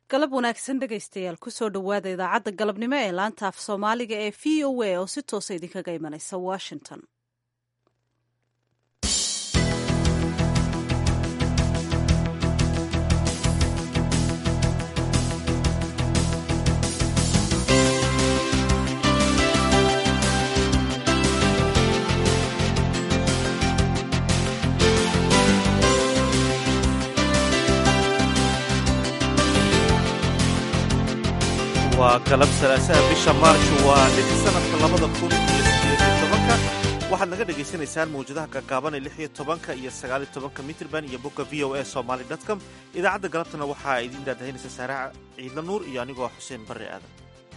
galab wanaagsan dhegaystayaal kusoo dhowaada idaacadda galabnimo ee laanta af soomaaliga ee v o a oo si toosa idinkaga imanaysa washington waa galab salaasaha bisha maarch waa lix sanadka labada kun iyo sideediyo tobanka waxaad naga dhagaysanaysaan mawjadaha gaagaaban ee lix iyo tobanka iyo sagaaliyo tobanka mitrban iyo bogga v o a somaly com idaacadda galabtana waxaa idiin daadahaynaysa saaraha ciidla nuur iyo anigoo xuseen barre aadan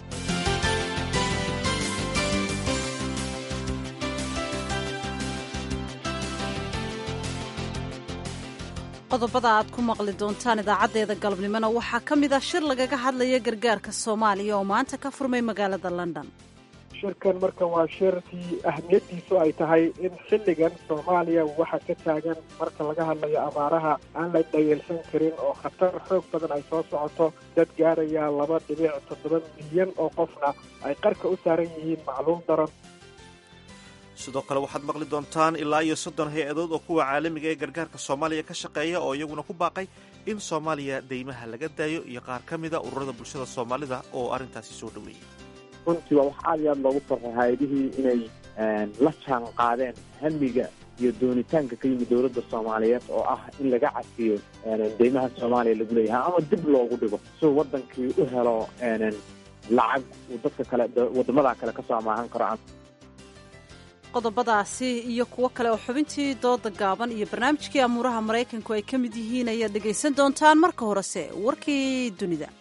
qodobada aad ku maqli doontaan idaacaddeeda galabnimona waxaa ka mid ah shir lagaga hadlaya gargaarka soomaaliya oo maanta ka furmay magaalada london shirkan marka waa shirkii ahmiyaddiisu ay tahay in xilligan soomaaliya waxa ka taagan marka laga hadlayo abaaraha aan la dhayeelsan karin oo khatar xoog badan ay soo socoto dad gaaraya laba dhibic toddoba milyan oo qofna ay qarka u saaran yihiin macluum daran sidoo kale waxaad maqli doontaan ilaa iyo soddon hay-adood oo kuwa caalamiga ee gargaarka soomaaliya ka shaqeeya oo iyaguna ku baaqay in soomaaliya deymaha laga daayo iyo qaar ka mida ururada bulshada soomaalida oo arrintaasi soo dhoweeyey runtii waa wax aad iyo aad loogu farxay hay-adihii inay la jaan qaadeen hamiga iyo doonitaanka ka yimid dowladda soomaaliyeed oo ah in laga cafiyo deymaha soomaaliya lagu leeyahay ama dib loogu dhigo siuu waddankii u helo lacag uu dadka kale waddamada kale kasoo amaahan karo qodobadaasi iyo kuwo kale oo xubintii dooda gaaban iyo barnaamijkii amuuraha maraykanku ay ka mid yihiin ayaad dhegaysan doontaan marka horese warkii dunida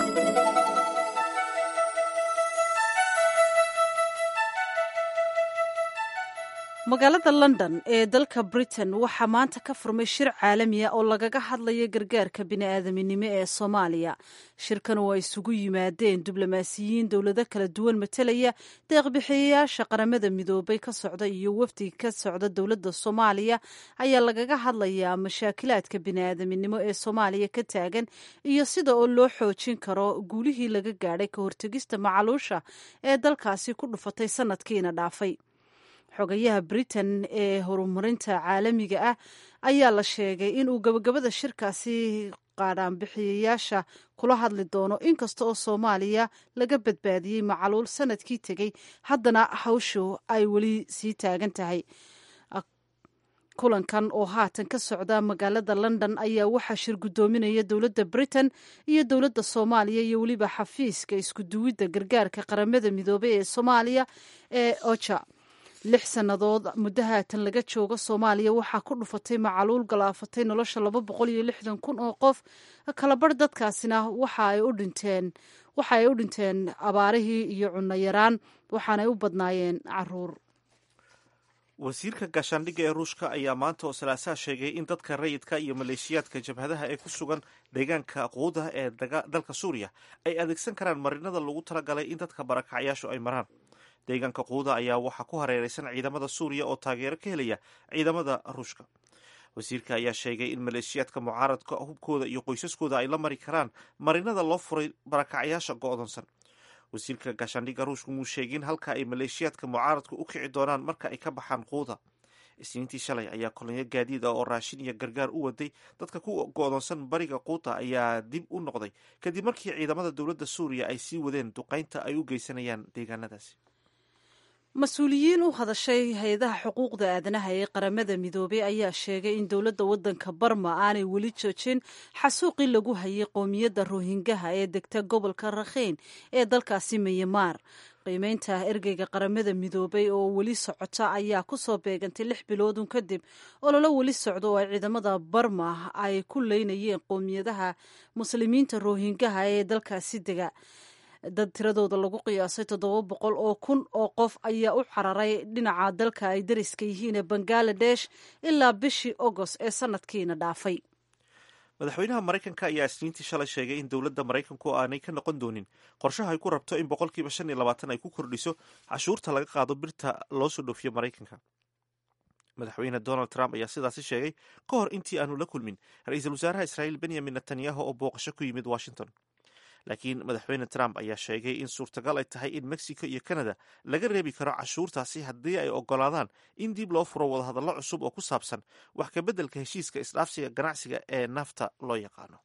magaalada london ee dalka britain waxaa maanta ka furmay shir caalamiya oo lagaga hadlaya gargaarka bini'aadaminimo ee soomaaliya shirkan oo ay isugu yimaadeen diblomaasiyiin dowlado kala duwan matelaya deeqbixiyayaasha qaramada midoobay ka socda iyo wafdi ka socda dowladda soomaaliya ayaa lagaga hadlayaa mashaakilaadka bini'aadaminimo ee soomaaliya ka taagan iyo sida oo loo xoojin karo guulihii laga gaadhay ka hortegista macaluusha ee dalkaasi ku dhufatay sanadkiina dhaafay xogayaha britain ee horumarinta caalamiga ah ayaa la sheegay inuu gabagabada shirkaasi qaadhaanbixiyayaasha kula hadli doono inkasta oo soomaaliya laga badbaadiyey macaluul sanadkii tegey haddana hawshu ay weli sii taagan tahay kulankan oo haatan ka socda magaalada london ayaa waxaa shir guddoominaya dowladda britain iyo dowladda soomaaliya iyo weliba xafiiska iskuduwidda gargaarka qaramada midoobay ee soomaaliya ee oja lix sannadood muddo haatan laga joogo soomaaliya waxaa ku dhufatay macaluul galaafatay nolosha laba boqol iyo lixdan kun oo qof kalabarh dadkaasina waxa ay u dhinteen waxa ay u dhinteen abaarihii iyo cunno yaraan waxaanay u badnaayeen caruur wasiirka gaashaandhigga ee ruushka ayaa maanta oo salaasaha sheegay in dadka rayidka iyo maleeshiyaadka jabhadaha ee ku sugan deegaanka quuda ee dalka suuriya ay adeegsan karaan marinada lagu talagalay in dadka barakacyaashu ay maraan deegaanka quuda ayaa waxaa ku hareeraysan ciidamada suuriya oo taageero ka helaya ciidamada ruushka wasiirka ayaa sheegay in maleeshiyaadka mucaaradka hubkooda iyo qoysaskooda ay la mari karaan marinada loo furay barakacyaasha go'doonsan wasiirka gaashaandhigga ruushka muu sheegin halka ay maleeshiyaadka mucaaradka u kici doonaan marka ay ka baxaan quuda isniintii shalay ayaa kolonyo gaadiid ah oo raashin iyo gargaar u waday dadka ku go'doonsan bariga quuta ayaa dib u noqday kadib markii ciidamada dowladda suuriya ay sii wadeen duqaynta ay u geysanayaan deegaanadaasi mas-uuliyiin u hadashay hay-adaha xuquuqda aadanaha ee qaramada midoobey ayaa sheegay in dowladda waddanka barma aanay weli joojin xasuuqii lagu hayay qowmiyadda rohingaha ee degta gobolka rakhiin ee dalkaasi mayamaar qiimeynta ergeyga qaramada midoobey oo weli socota ayaa kusoo beegantay lix biloodun kadib ololo weli socdo oo ay ciidamada barma ay ku leynayeen qowmiyadaha muslimiinta rohingaha ee dalkaasi dega dad tiradooda lagu qiyaasay toddoba boqol oo kun oo qof ayaa u cararay dhinaca dalka ay dariska yihiin ee bangaladesh ilaa bishii agost ee sanadkiina dhaafay madaxweynaha maraykanka ayaa isniintii shalay sheegay in dowladda maraykanku aanay ka noqon doonin qorshaha ay ku rabto in boqolkiiba shan iyo labaatan ay ku kordhiso cashuurta laga qaado birta loo soo dhoofiyo maraykanka madaxweyne donald trump ayaa sidaasi sheegay ka hor intii aanu la kulmin ra-iisul wasaaraha israa'iil benyamin netanyahu oo booqasho ku yimid washington laakiin madaxweyne trump ayaa sheegay in suurtagal ay tahay in mexico iyo canada laga reebi karo cashuurtaasi haddii ay ogolaadaan in dib loo furo wadahadallo cusub oo ku saabsan wax ka beddelka heshiiska isdhaafsiga ganacsiga ee nafta loo yaqaano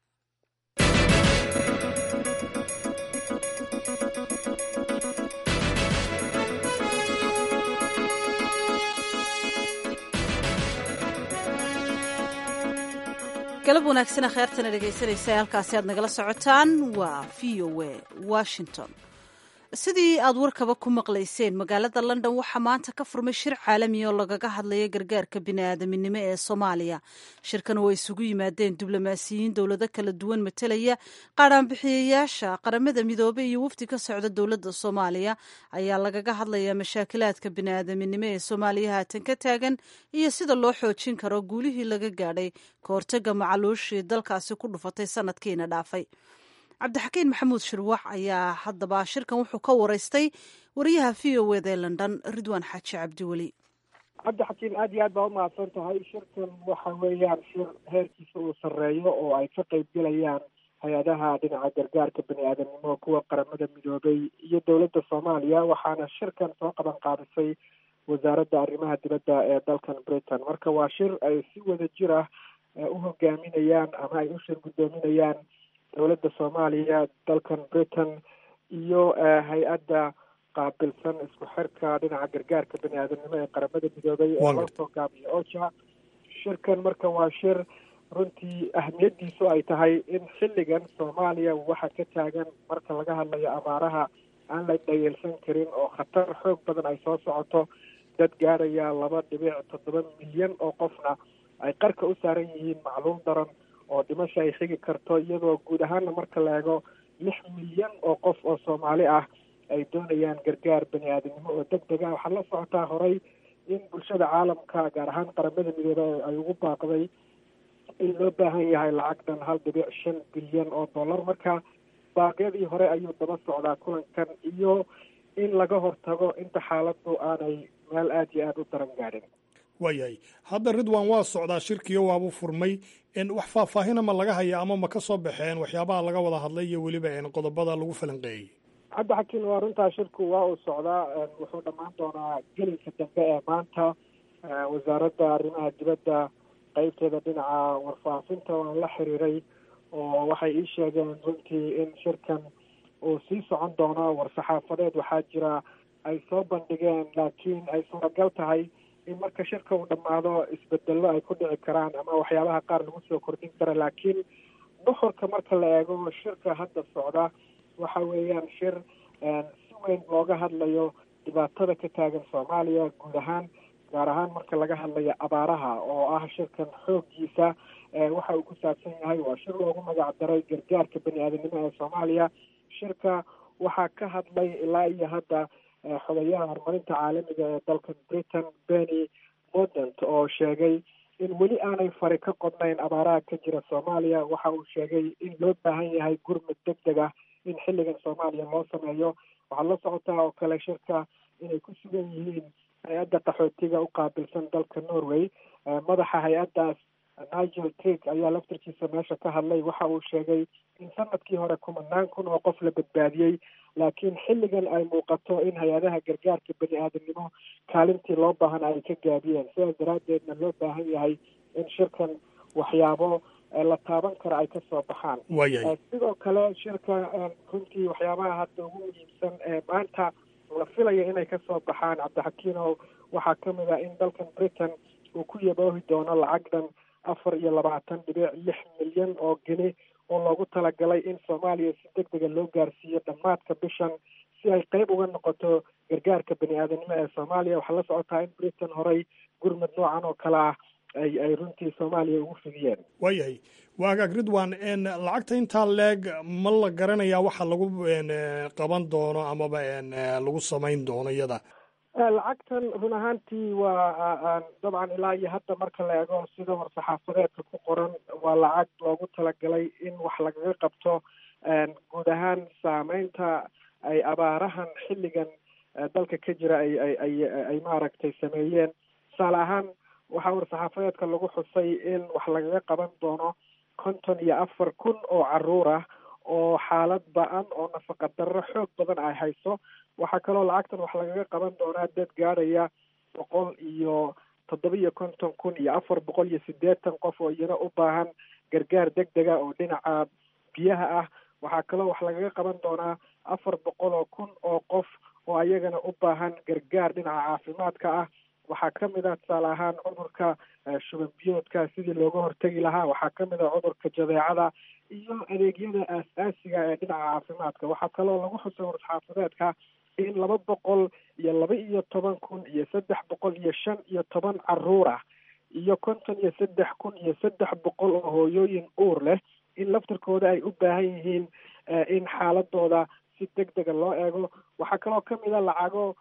galab wanaagsana kheertana dhegaysanaysa halkaasi aad nagala socotaan waa v o a washington sidii aad warkaba ku maqlayseen magaalada london waxaa maanta ka furmay shir caalami oo lagaga hadlaya gargaarka bini'aadaminimo ee soomaaliya shirkan oo ay isugu yimaadeen diblomaasiyiin dowlado kala duwan matelaya qaadhaanbixiyayaasha qaramada midoobey iyo wafdi ka socda dowladda soomaaliya ayaa lagaga hadlayaa mashaakilaadka bini'aadaminimo ee soomaaliya haatan ka taagan iyo sida loo xoojin karo guulihii laga gaadhay ka hortaga macaluushii dalkaasi ku dhufatay sanadkiina dhaafay cabdixakiin maxamuud shirwax ayaa haddaba shirkan wuxuu ka waraystay wariyaha v o ed ee london ridwaan xaaji cabdiweli cabdixakiin aad iyo aad baa umahadsan tahay shirkan waxa weeyaan shir heerkiisa uu sarreeyo oo ay ka qaybgelayaan hay-adaha dhinaca gargaarka bani aadamnimo kuwa qaramada midoobay iyo dowladda soomaaliya waxaana shirkan soo qaban qaadisay wasaaradda arrimaha dibadda ee dalkan britain marka waa shir ay si wada jir ah u hogaaminayaan ama ay u shir guddoominayaan dowladda soomaaliya dalkan britain iyo hay-adda qaabilsan isku xirka dhinaca gargaarka bani aadamnimo ee qaramada midoobay ee loo soo gaabiyo oja shirkan marka waa shir runtii ahmiyadiisu ay tahay in xilligan soomaaliya waxa ka taagan marka laga hadlayo abaaraha aan la dhayeelsan karin oo khatar xoog badan ay soo socoto dad gaaraya laba dhibic toddoba milyan oo qofna ay qarka u saaran yihiin macluum daran oo dhimasha ay xigi karto iyadoo guud ahaanna marka la eego lix milyan oo qof oo soomaali ah ay doonayaan gargaar bani aadamnimo oo deg deg ah waxaa la socotaa horey in bulshada caalamka gaar ahaan qaramada midoobe ay ugu baaqday in loo baahan yahay lacag dhan hal dhibic shan bilyan oo dollar marka baaqyadii hore ayuu daba socdaa kulankan iyo in laga hortago inta xaaladdu aanay meel aada iyo aada u daran gaadhin waayahay hadda ridwan waa socdaa shirkiyo waabuu furmay wax faahfaahina ma laga haya ama ma ka soo baxeen waxyaabaha laga wada hadlay iyo weliba qodobada lagu falanqeeyey cabdi xakiin waa runtaa shirku waa uu socdaa wuxuu dhammaan doonaa gelinka dambe ee maanta wasaaradda arrimaha dibadda qeybteeda dhinaca warfaafinta waan la xiriiray oo waxay ii sheegeen runtii in shirkan uu sii socon doono war-saxaafadeed waxaa jira ay soo bandhigeen laakiin ay suuragal tahay in marka shirka uu dhammaado isbedello ay ku dhici karaan ama waxyaabaha qaar lagu soo kordhin kara laakiin nuxurka marka la eego shirka hadda socda waxa weeyaan shir si weyn looga hadlayo dhibaatada ka taagan soomaaliya guud ahaan gaar ahaan marka laga hadlayo abaaraha oo ah shirkan xooggiisa waxa uu ku saabsan yahay waa shir loogu magac daray gargaarka bani aadamnimo ee soomaaliya shirka waxaa ka hadlay ilaa iyo hadda xogayaha horumarinta caalamiga ee dalkan britain benny modant oo sheegay in weli aanay fari ka qodnayn abaaraha ka jira soomaaliya waxa uu sheegay in loo baahan yahay gurmud deg deg ah in xilligan soomaaliya loo sameeyo waxaad la socotaa oo kale shirka inay ku sugan yihiin hay-adda qaxootiga u qaabilsan dalka norway madaxa hay-addaas nigel trig ayaa laftarkiisa meesha ka hadlay waxa uu sheegay in sanadkii hore kumanaan kun oo qof la badbaadiyey laakiin xilligan ay muuqato in hay-adaha gargaarka bani aadamnimo kaalintii loo baahana ay ka gaabiyeen sidaas daraaddeedna loo baahan yahay in shirkan waxyaabo la taaban kara ay kasoo baxaan sidoo kale shirka runtii waxyaabaha hadda ugu muhiimsan ee maanta la filayo inay kasoo baxaan cabdixakiinow waxaa kamid ah in dalkan britain uu ku yaboohi doono lacag dhan afar iyo labaatan dhibic lix milyan oo geni oo loogu talagalay in soomaaliya si deg dega loo gaarsiiyo dhammaadka bishan si ay qeyb uga noqoto gargaarka bani aadamnimo ee soomaaliya waxaa la socotaa in britain horey gurmud noocan oo kale ah ay ay runtii soomaaliya ugu fidiyeen waayahay waagaag ridwan lacagta intaa leeg ma la garanayaa waxa lagu qaban doono amaba lagu samayn doono iyada lacagtan run ahaantii waa dabcan ilaa iyo hadda marka la eego sida war-saxaafadeedka ku qoran waa lacag loogu talagalay in wax lagaga qabto guud ahaan saameynta ay abaarahan xilligan dalka ka jira ay ay ay ay maaragtay sameeyeen tusaale ahaan waxaa war-saxaafadeedka lagu xusay in wax lagaga qaban doono konton iyo afar kun oo caruur ah oo xaalad ba-an oo nafaqa darro xoog badan ay hayso waxaa kaloo lacagtan wax lagaga qaban doonaa dad gaadhaya boqol iyo toddoba iyo konton kun iyo afar boqol iyo siddeetan qof oo iyana u baahan gargaar deg dega oo dhinaca biyaha ah waxaa kaloo wax lagaga qaban doonaa afar boqol oo kun oo qof oo ayagana u baahan gargaar dhinaca caafimaadka ah waxaa ka mid ah tusaale ahaan cudurka shuban biyoodka sidii looga hortegi lahaa waxaa ka mid ah cudurka jadeecada iyo adeegyada aas-aasiga ee dhinaca caafimaadka waxaa kaloo lagu xusay war-saxaafadeedka in laba boqol iyo laba iyo toban kun iyo saddex boqol iyo shan iyo toban caruur ah iyo konton iyo saddex kun iyo saddex boqol oo hooyooyin uur leh in laftarkooda ay u baahan yihiin in xaaladooda si deg dega loo eego waxaa kaloo kamid a lacago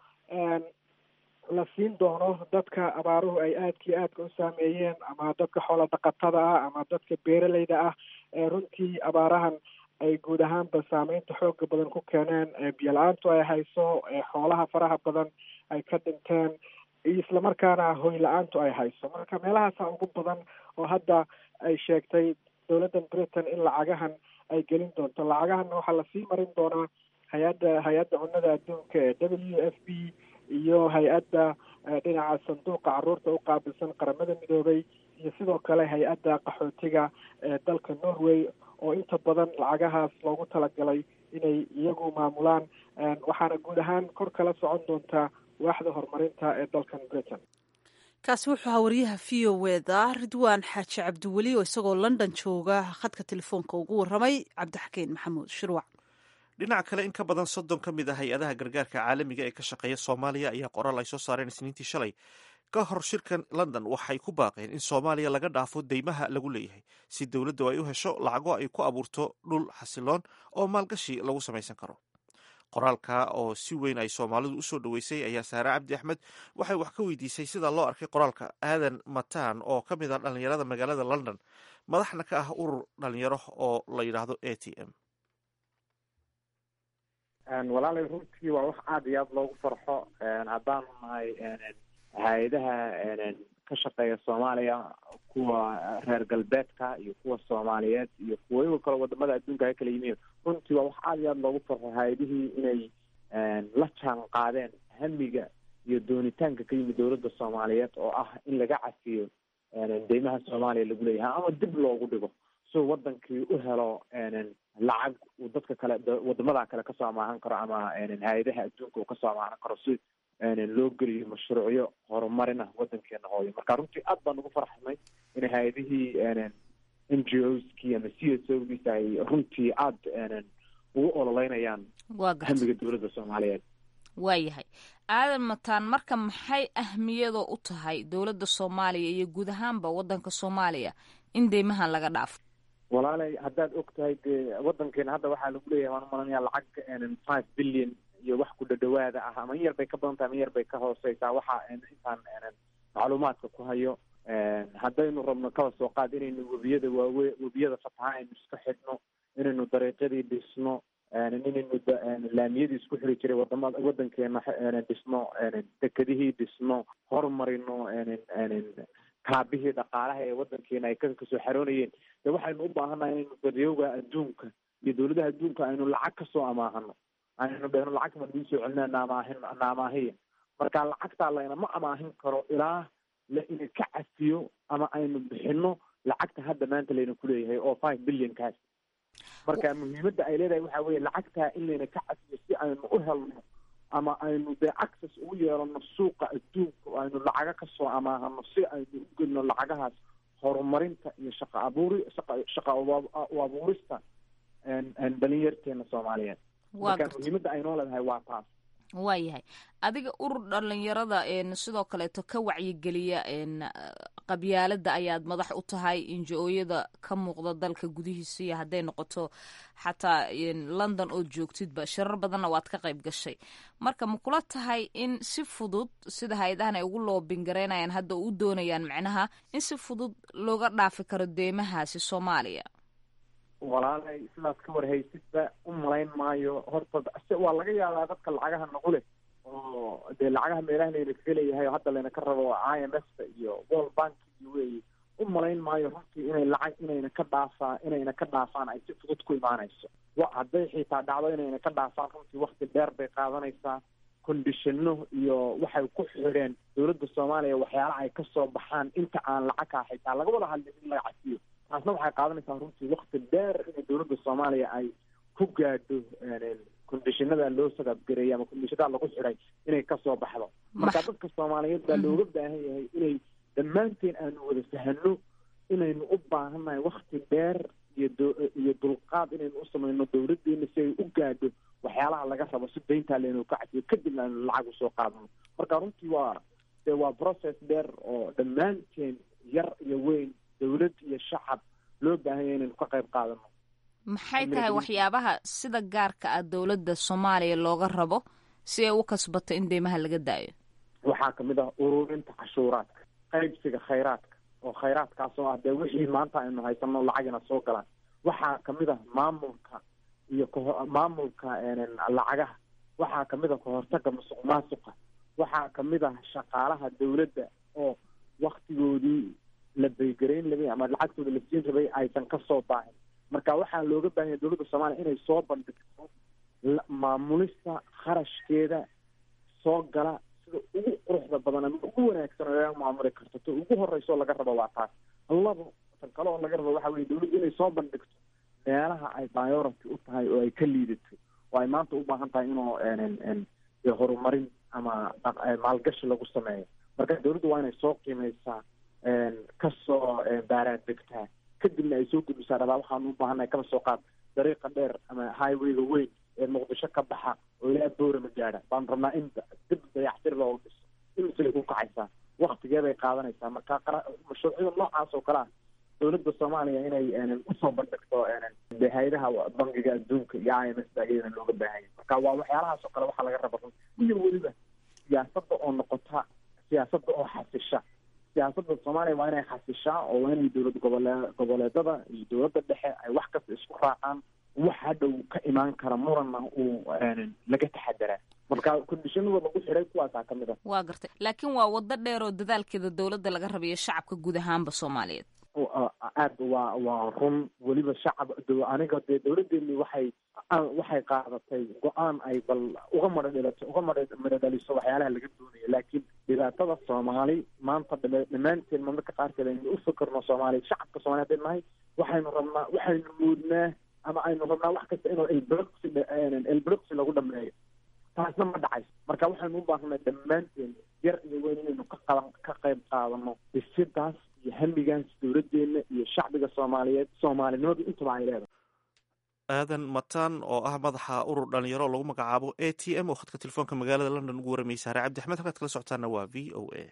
la siin doono dadka abaaruhu ay aadka iyo aadka u saameeyeen ama dadka xoola dhaqatada ah ama dadka beeraleyda ah ee runtii abaarahan ay guud ahaanba saameynta xooga badan ku keeneen biyo la-aantu ay hayso xoolaha faraha badan ay ka dhinteen islamarkaana hoy la-aantu ay hayso marka meelahaasa ugu badan oo hadda ay sheegtay dowladdan britain in lacagahan ay gelin doonto lacagahanna waxaa lasii marin doonaa hay-adda hay-adda cunnada adduunka ee w f b iyo hay-adda dhinaca sanduuqa caruurta u qaabilsan qaramada midoobay iyo sidoo kale hay-adda qaxootiga ee dalka norway oo inta badan lacagahaas loogu talagalay inay iyagu maamulaan waxaana guud ahaan kor kala socon doontaa waaxda horumarinta ee dalkan britain kaasi wuxuu ahaa waryaha v o wda ridwaan xaaji cabdiweli oo isagoo london jooga khadka telefoonka ugu warramay cabdixakiin maxamuud shirwac dhinaca kale in ka badan soddon ka mid ah hay-adaha gargaarka caalamiga ee ka shaqeeya soomaaliya ayaa qoraal ay soo saareen isniintii shalay ka hor shirkan london waxay ku baaqeen in soomaaliya laga dhaafo deymaha lagu leeyahay si dowladdu ay u hesho lacago ay ku abuurto dhul xasiloon oo maalgashi lagu samaysan karo qoraalka oo si weyn ay soomaalidu usoo dhoweysay ayaa saare cabdi axmed waxay wax ka weydiisay sida loo arkay qoraalka aadan mataan oo ka mid ah dhallinyarada magaalada london madaxna ka ah urur dhalinyaro oo la yidhaahdo a t m walaalay runtii waa wax aada iyo aada loogu farxo haddaanu nahay hay-adaha ka shaqeeya soomaaliya kuwa reer galbeedka iyo kuwa soomaaliyeed iyo kuwa igo kale wadamada adduunka ka kala yimiin runtii waa wax aada iyo aada loogu farxo hay-adihii inay la jaan qaadeen hamiga iyo doonitaanka ka yimid dowladda soomaaliyeed oo ah in laga cafiyo deymaha soomaaliya lagu leeyahay ama dib loogu dhigo si wadankii u helo lacag uu dadka kale wadamada kale kasoo amaahan karo ama hay-adaha adduunka uu kasoo amaahan karo si loo geliyo mashruucyo horumarin ah wadankeena hooyo marka runtii aad baan ugu farxnay in hay-adihii n g o skii ama c s o giisa ay runtii aada ugu ololeynayaan hamiga dowladda soomaaliyeed waayahay aadan mataan marka maxay ahmiyadoo u tahay dowladda soomaaliya iyo guud ahaanba wadanka soomaaliya in deymahan laga dhaafo walaalay haddaad og tahay dee wadankeena hadda waxaa lagu leeyahay waan umalanaya lacag five billion iyo wax ku dhadhawaada ah ama in yar bay ka badan tahay ama in yar bay ka hooseysaa waxa intaan macluumaadka ku hayo haddaynu rabno kaba soo qaad inaynu webiyada waawe webiyada fataha aynu iska xidhno inaynu dariiqyadii dhisno inaynu laamiyadii isku xiri jiray wadamada wadankeena dhisno dekedihii dhisno horumarino kaabihii dhaqaalaha ee wadankeena ay kasoo xaroonayeen de waxaynu u baahannaha inaynu daryooga adduunka iyo dowladaha adduunka aynu lacag kasoo amaahano aynu dhehno lacagta ma nagu soo celina naamaahin naamaahiya marka lacagtaa laynama amaahin karo ilaa la ina ka cafiyo ama aynu bixino lacagta hadda maanta layna kuleeyahay oo five billion kaas marka muhiimadda ay leedahay waxa weeye lacagtaa in layna ka cafiyo si aynu u helno ama aynu dee access ugu yeelano suuqa adduunka oo aynu lacaga kasoo amaahano si aynu u gelino lacagahaas horumarinta iyo shaqa abuuri shaqa shaqa u abuurista dhalinyarteena soomaaliyeed marka muhiimadda aynoo leedahay waa taas waayahay adiga urur dhalinyarada sidoo kaleeto ka wacyigeliya qabyaalada ayaad madax u tahay injo-ooyada ka muuqda dalka gudihiisa iyo hadday noqoto xataa london oo joogtidba shirar badanna waad ka qayb gashay marka ma kula tahay in si fudud sida hay-adahan ay ugu loobingareynayaan hadda u doonayaan macnaha in si fudud looga dhaafi karo deymahaasi soomaaliya walaalay sidaas ka warhaysidba u malayn maayo horta waa laga yaabaa dadka lacagaha nagu leh oo dee lacagaha meelaha layna kaga leeyahay oo hadda layna ka rabo i m f ta iyo world bank iyo wey u malayn maayo runtii inay lacag inayna ka dhaafaa inayna ka dhaafaan ay si fudud ku imaanayso wa hadday xitaa dhacdo inayna ka dhaafaan runtii wakti dheer bay qaadanaysaa kondishino iyo waxay ku xidheen dowladda soomaaliya waxyaala ay kasoo baxaan inta aan lacagkaa xitaa laga wada hadlin in laga cafiyo taasna waxay qaadanaysaa runtii wakti dheer inay dowladda soomaaliya ay ku gaadho kondishinada loo sagabgareeyay ama kondishinada lagu xidhay inay kasoo baxdo marka dadka soomaaliyeed baa looga baahan yahay inay dhammaanteen aanu wada fahano inaynu u baahannahay wakti dheer iyo iyo dulqaad inaynu u samayno dowladdeena si ay u gaadho waxyaalaha laga rabo si dayntaa leynu ka cafiyo kadibna aynu lacag usoo qaadano marka runtii waa de waa process dheer oo dhammaanteen yar iyo weyn dowlad iyo shacab loo baahan yahay inaynu ka qayb qaadano maxay tahay waxyaabaha sida gaarka ah dowladda soomaaliya looga rabo si ay u kasbato in deymaha laga daayo waxaa kamid ah ururinta cashuuraadka qaybsiga khayraadka oo khayraadkaas oo ah dee wixii maanta aynu haysano lacagina soo galaan waxaa kamid ah maamulka iyo kho maamulka lacagaha waxaa kamid ah kahortaga musuq maasuqa waxaa kamid ah shaqaalaha dowladda oo waktigoodii la beygarayn rabay ama lacagtooda la siin rabay aysan kasoo baahin marka waxaa looga baahanya dowladda soomaaliya inay soo bandhigto maamulista kharashkeeda soo gala sida ugu quruxda badan ama ugu wanaagsan oo laga maamuli karto ta ugu horeyso laga rabo waa taas labo tan kale oo laga rabo waxa weye dowladdu inay soo bandhigto meelaha ay priority u tahay oo ay ka liidato oo ay maanta u baahan tahay inuu horumarin ama maalgashi lagu sameeyo marka dowladdu waa inay soo qiimeysaa kasoo baaraandegtaa kadibna ay soo gudbisaa dhabaa waxaanu u baahannahay kaba soo qaad dariiqa dheer ama highwayga weyn ee muqdisho ka baxa oo ilaa boorama gaadha baanu rabnaa in dib dayactir looga dhiso imisay ku kacaysaa waktigeeday qaadanaysaa marka mashruucyada noocaas oo kale ah dowladda soomaaliya inay usoo bandhigto de hay-adaha bangiga adduunka iyo i m s ayadana looga baahanya marka waa waxyaalahaas oo kale waxaa laga raba run iyo weliba siyaasadda oo noqota siyaasadda oo xasisha siyaasadda soomaaliya waa inay xasishaa oo waa inay dowlad gobole goboleedada iyo dowladda dhexe ay wax kasta isku raacaan wax hadhow ka imaan kara muranna uu laga taxadaraa marka kondishinada lagu xidhay kuwaasaa ka mid ah waa gartay laakiin waa waddo dheer oo dadaalkeeda dowladda laga rabayo shacabka guud ahaanba soomaaliyeed aad waa waa run weliba shacab aniga dee dowladdeeni waxay waxay qaadatay go-aan ay bal uga madha dhilato uga madha madha dhaliso waxyaalaha laga doonayo laakiin dhibaatada soomaali maanta dhammaanteen marmarka qaarkeed aynu u fikirno soomaaliya shacabka soomaliya hadday nahay waxaynu rabnaa waxaynu moodnaa ama aynu rabnaa wax kasta inuu elbroxi elbroxi lagu dhameeyo taasna ma dhacayso marka waxaynu u baahnay dhammaanteen yar iyo weyn inaynu ka qaban ka qayb qaadano dhisidaas iyo hamigaas dowladdeena iyo shacbiga soomaaliyeed soomaalinimadu intaba ay leedahay aadan mataan oo ah madaxa urur dhalinyaro oo lagu magacaabo a t m oo khadka telefoonka magaalada london ugu warrameyay saare cabdi axmed halkaad kala socotaana waa v o a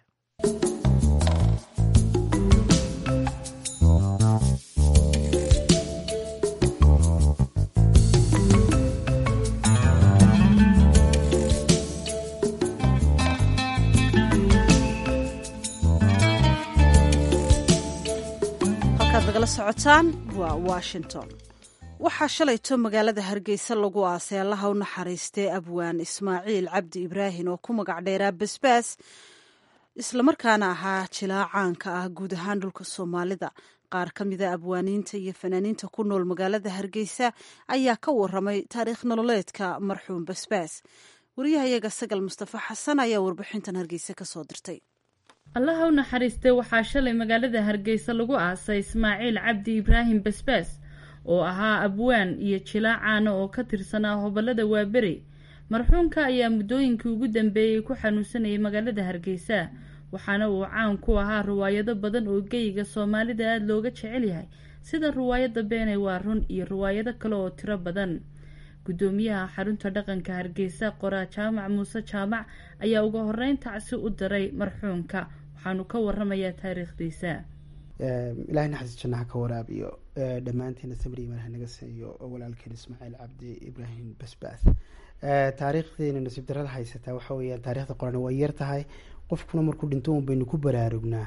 nagala socotaan waa washington waxaa shalayto magaalada hargeysa lagu aasay allaha u naxariistay abwaan ismaaciil cabdi ibraahin oo ku magac dheeraa basbaas islamarkaana ahaa jilaa caanka ah guud ahaan dhulka soomaalida qaar ka mida abwaaniinta iyo fanaaniinta ku nool magaalada hargeysa ayaa ka waramay taariikh nololeedka marxuum basbaas wariyahayaga sagal mustafa xasan ayaa warbixintan hargeysa kasoo dirtay allaha u naxariistay waxaa shalay magaalada hargeysa lagu aasay ismaaciil cabdi ibraahim basbaas oo ahaa abwaan iyo jilaa caana oo ka tirsanaa hobolada waaberi marxuumka ayaa muddooyinkii ugu dambeeyey ku xanuunsanayay magaalada hargeysa waxaana uu caan ku ahaa riwaayado badan oo geyiga soomaalida aada looga jecel yahay sida riwaayadda beenay waa run iyo riwaayado kale oo tiro badan guddoomiyaha xarunta dhaqanka hargeysa qoraa jaamac muuse jaamac ayaa ugu horeyn tacsi u diray marxuumka waxaanu ka waramayaa taariikhdiisa ilahay naxariis jannaha ka waraabiyo dhammaanteena samri imaan hanaga siiyo walaalkeen ismaaciil cabdi ibraahim basbaas taariikhdeena nasiib darada haysataa waxa weeyaan taarikhda qoran waa yar tahay qofkuna markuu dhinto un baynu ku baraarugnaa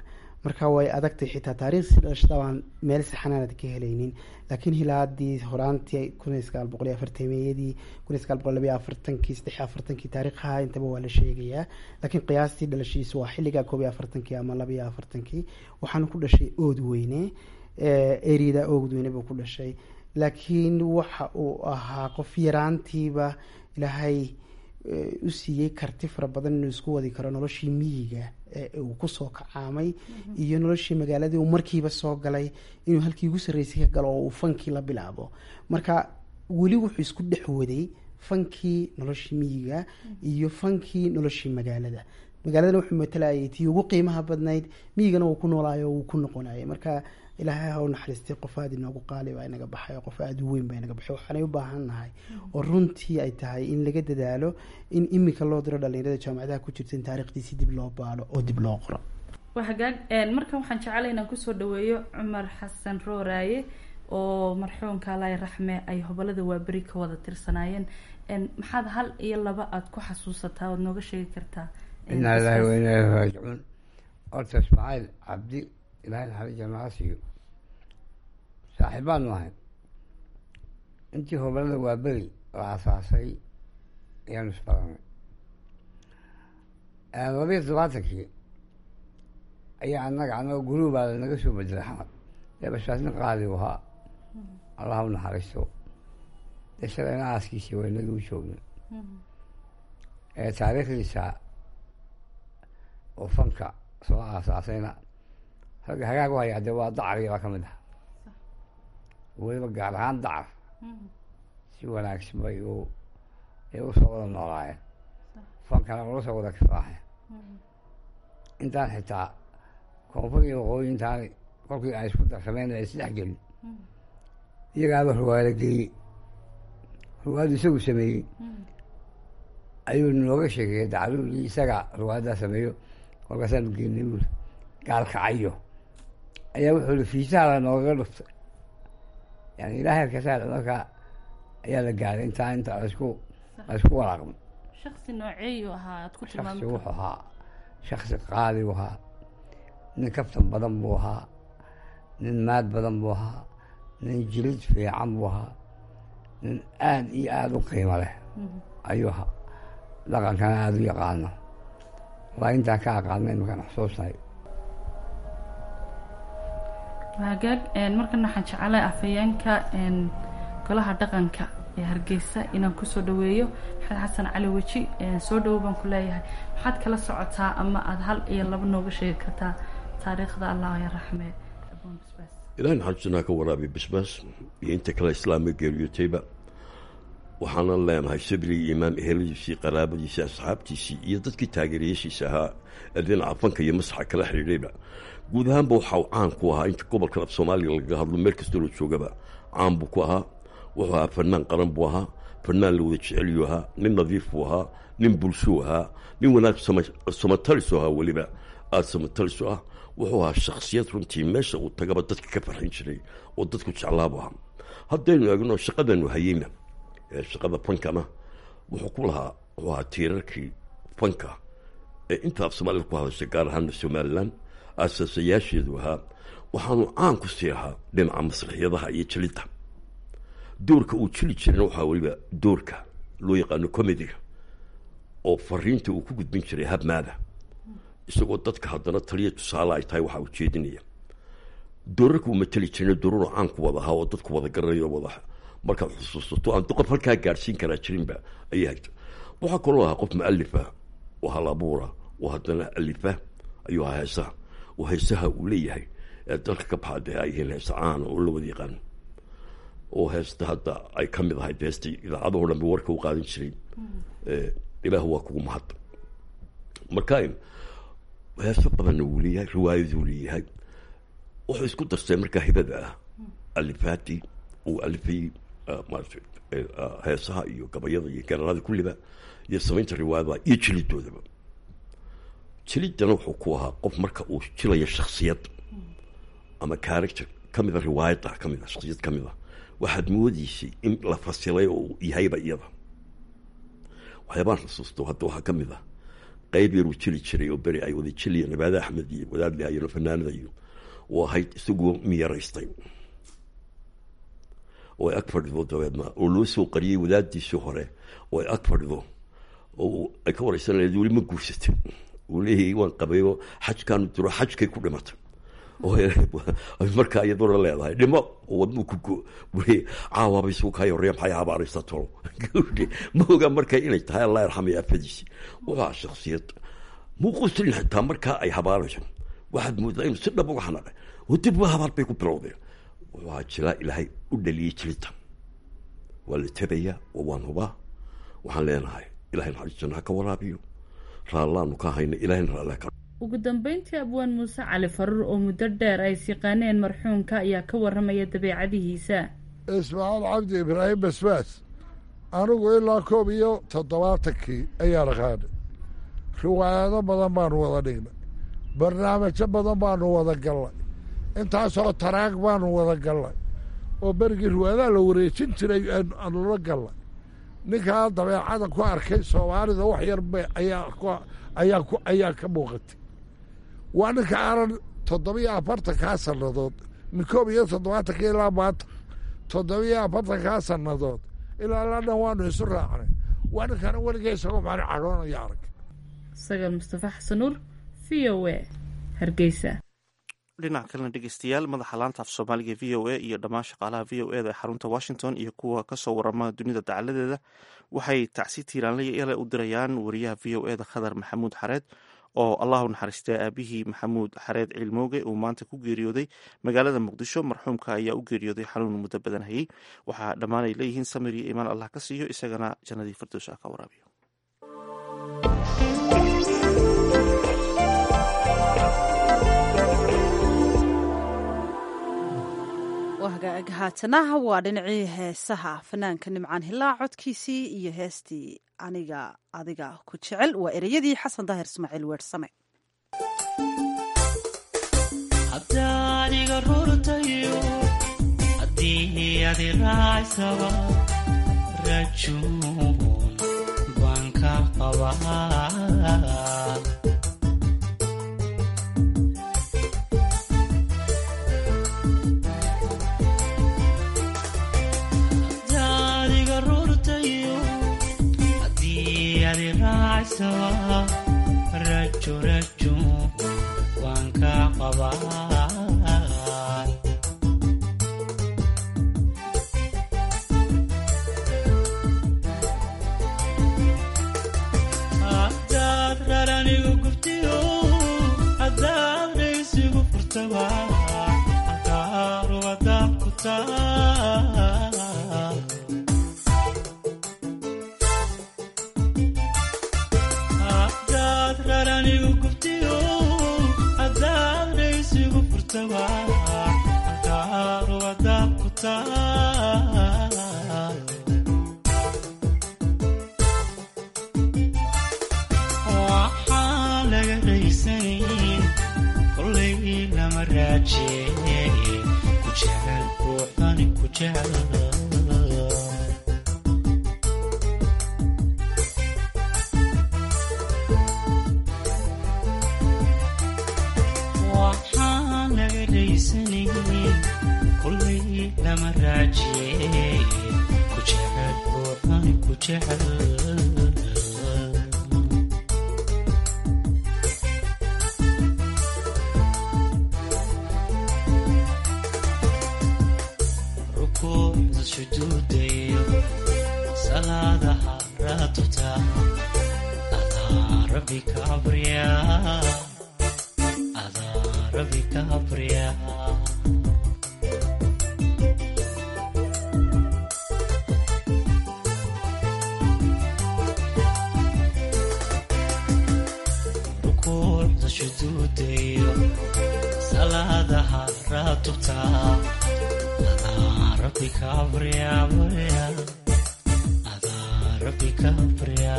marka way adagtay xitaa taariikhsii dhalashada baan meel saxanaanad ka helaynin laakiin hilaadii horaantii kun iyo sagaal boqol iyo afartameyadii kun iyo sagaal boqol labayo afartankii saddex afartankii taariikhaha intaba waa la sheegayaa laakiin qiyaastii dhalashiisu waa xilligaa koob iyo afartankii ama laba iyo afartankii waxaana ku dhashay ood weyne erida ood weyne buu ku dhashay laakiin waxa uu ahaa qof yaraantiiba ilaahay u siiyey karti fara badan inuu isku wadi karo noloshii miyiga ee uu kusoo kacaamay iyo noloshii magaaladii uu markiiba soo galay inuu halkii ugu sarreysay ka galo oo uu fankii la bilaabo marka weli wuxuu isku dhex waday fankii noloshii miyiga iyo fankii noloshii magaalada magaaladana wuxuu matalayay tii ugu qiimaha badnayd miyigana uu ku noolaayo uu ku noqonayay marka ilaahay ha u naxariistay qof aada inoogu qaali baa inaga baxay oo qof aada u weyn baa inaga baxay waxaanay u baahan nahay oo runtii ay tahay in laga dadaalo in imika loo diro dhalinyarada jaamacadaha ku jirta in taarikhdiisi dib loo baalo oo dib loo qoro waa hagaag markan waxaan jeclay inaan kusoo dhaweeyo cumar xasan rooraaye oo marxuumka alay raxme ay hobolada waaberi ka wada tirsanaayeen maxaad hal iyo laba aada ku xasuusataa oad nooga sheegi kartaa inaa ilaahi wa inaa ilahi raajicuun horta ismaaciil cabdi ilahay naxariis jamaca siiyo saaxiibaanu ahay intii hobalada waa beri la asaasay ayaanu isbaranay labayo todobaatankii ayaa annaga annaga guruubaa lanaga soo bedelay xamar dee bashaasnin qaali u ahaa allah u naxariisto dee shalayna aaskiisii waa inagii u joognay taariikhdiisa oo fanka soo aasaasayna ragga hagaag u hayaa dee waa dacarigi baa ka mid ah weliba gaar ahaan dacar si wanaagsan bay u ay usoo wada noolaayeen fankana ula soo wada kifaaxeen intaan xitaa koonfur iyo waqooyi intaan kolkii ay isku darsameen ay isdhex gelin iyagaaba ruwaado geeyey ruwaadu isagu sameeyey ayuu nooga sheekeeyey dacaruurii isaga ruwaaddaa sameeyo kolkaasaanu geenay buuri gaalkacayo ayaa wuxuu i fiisaha la noogaga dhuftay yani ilaahay alkasaa markaa ayaa la gaaray intaa inta lasku laysku walaaqmo shaksi nooceeyu ahaa aad ku shaksi tilmaami wuxuu ahaa shaksi qaali u ahaa nin kaftan badan buu ahaa nin maad badan buu ahaa nin jilid fiican buu ahaa nin aada iyo aada u qiimo leh ayuu ahaa dhaqankana aada u yaqaano waa intaan ka aqaanay imakaan xusuusnahay hagaag markana waxaan jeclay afhayeenka golaha dhaqanka ee hargeysa inaan kusoo dhaweeyo maxamed xasan cali weji soo dhawo baan ku leeyahay maxaad kala socotaa ama aada hal iyo laba nooga sheegi kartaa taariikhda allah ya raxme abuun basbaas ilaahin xajusanaa ka waraabiy basbaas iyo inta kale islaamka geeriyotayba waxaanan leenahay sabri iyo imaam eheladiisii qaraabadiisii asxaabtiisii iyo dadkii taageerayaashiisa ahaa ee dhinaca fanka iyo masaxa kala xidhiidhayba guud ahaanba waxa uu caan ku ahaa inta gobolkan af soomaaliya lagaga hadlo meel kastoo la joogaba caan buu ku ahaa wuxuu ahaa fanaan qaran buu ahaa fanaan la wada jecelyu ahaa nin nadiif buu ahaa nin bulshuu ahaa nin wanaag samatalisu ahaa weliba aada samatalisu ah wuxuu ahaa shaksiyad runtii meesha uu tagaba dadka ka farxin jiray oo dadku jeclaabu ahaa haddaynu eegno shaqadanu hayeyna ee shaqada fankana wuxuu ku lahaa wuxuu ahaa tiirarkii fanka ee inta af soomaalida ku hadashay gaar ahaana somalilan aasaasayaasheedu ahaa waxaanu caan ku sii ahaa dhinaca masraxyadaha iyo jelidda doorka uu jeli jirayna waxaa weliba doorka loo yaqaano comediga oo fariinta uu ku gudbin jiray habmaada isagoo dadka haddana taliya tusaale ay tahay waxaa ujeedinaya doorarka uu mateli jirayna dooraro caan ku wada ahaa oo dadku wada garanayo wada markaad xusuusato aan qof halkaa gaadhsiin karaa jirinba ayay hayta waxaa kaloo ahaa qof mualifa oo hal abuura oo haddana alifa ayuu ahaa heesaha oo heesaha uu leeyahay ee dalka ka baxaa dee ay yihiin heesa caana oo la wada yaqaano oo heesta hadda ay ka mid ahayd heestai idaacadahoo dhan ba warka u qaadan jiray ilaah waa kugu mahad marka heeso badanna wuu leeyahay riwaayaduu leeyahay wuxuu isku darsay markaa hibada ah alifaati uu alifayey maarata heesaha iyo gabayada iyo ganalada kulliba iyo samaynta riwaayadaha iyo jilidoodaba jiliddana wuxuu ku ahaa qof marka uu jilayo shaksiyad ama character ka mida riwaayadda ka mid a shaksiyad ka mid a waxaad moodeysay in la fasilay oo uu yahayba iyada waxyaabaan xusuusto hadda waxaa ka mid ah qayb yaruu jili jiray oo beri ay wada jiliya nabaade axmed iyo wadaad lihaayano fanaanada iyo oo ahayd isagoo miyaraystay oo ay ag fadhido dabeedna oo loo soo qariyey wadaadiisii hore oo ay ag fadhido oo ay ka wareysan lahayd weli ma guursatay uu leeyahay waan qabayo xajkaanu diro xajkay ku dhimatay markaa iyaduna leedahay dhimo wadnuu ku go weli caawaba isugu kaa horreya maxay habaaraysa tolo ma oga marka inay tahay allah yarxamaya afadiisi waa shaksiyad muuquuslin xitaa markaa ay habaarayso waxaad moodaa inuu si dhab uga xanaaqay oo dib wa habaar bay ku bilowdeen waa jilaa ilaahay u dhaliyey jilinta waa la tabayaa oo waan hubaa waxaan leenahay ilahay naxariistana ha ka waraabiyo raallaanu ka hayna ilahayna raallah ka ugu dambeyntii abwaan muuse cali faruur oo muddo dheer ay siqaaneen marxuumka ayaa ka warramaya dabeecadihiisa ismaaciil cabdi ibraahim basbaas anigu ilaa koob iyo toddobaatankii ayaa raqaanay riwaayado badan baanu wada dhignay barnaamijyo badan baanu wada gallay intaasoo taraag baanu wada gallay oo berigii riwaayadaha la wareejin jiray aanula gallay ninkaa dabeecada ku arkay soomaalida wax yar ba ayaa ayaa ka muuqatay waa ninka aanan toddobiyo afartankaa sannadood min koob iyo toddobaatanka ilaa maanta toddobiyo afartankaa sannadood ilaa la dhan waanu isu raacnay waa ninkana weliga isagoo mani cadhoonaya arag sagaal mustafa xasanuur v o a hargeysa dhinaca kalena dhegeystayaal madaxa laanta af soomaaliga v o a iyo dhammaan shaqaalaha v o eda ee xarunta washington iyo kuwa kasoo warama dunida dacaladeeda waxay tacsi tiiraanlaya ele u dirayaan wariyaha v o eda khadar maxamuud xareed oo allahu naxariistay aabihii maxamuud xareed ciilmooge uu maanta ku geeriyooday magaalada muqdisho marxuumka ayaa u geeriyooday xanuun muddo badan hayey waxaa dhammaan ay leeyihiin samir iyo imaan allah ka siiyo isagana jannadii firdows ah ka waraabiyo haatanaha waa dhinacii heesaha fanaanka nimcaan hilaa codkiisii iyo heestii aniga adiga ku jecel waa ereyadii xasan daahir ismaaciil weersame hadaaniga rurtayo haddii adi raacsaba rajuun baan ka qabaa rajo rajo waan ka qabaa hadaad raranigu gubtiyo hadaad raysigu furtaba halkaaruwadaad ku taa waxaan laga raysanayn kolay lama raaje ku jecel ruuxani ku jecel waxaan laga raysanayn kolay lama raaje ku jecel ruuxani ku jecel rukuucda sujuudayo salaadaha raatuta adaa rabbi ka abriya adaa rabbi ka abriya rukuucda sujuudayo salaadaha raatuta rabbi ka abriya abriya adaa rabbi ka abriya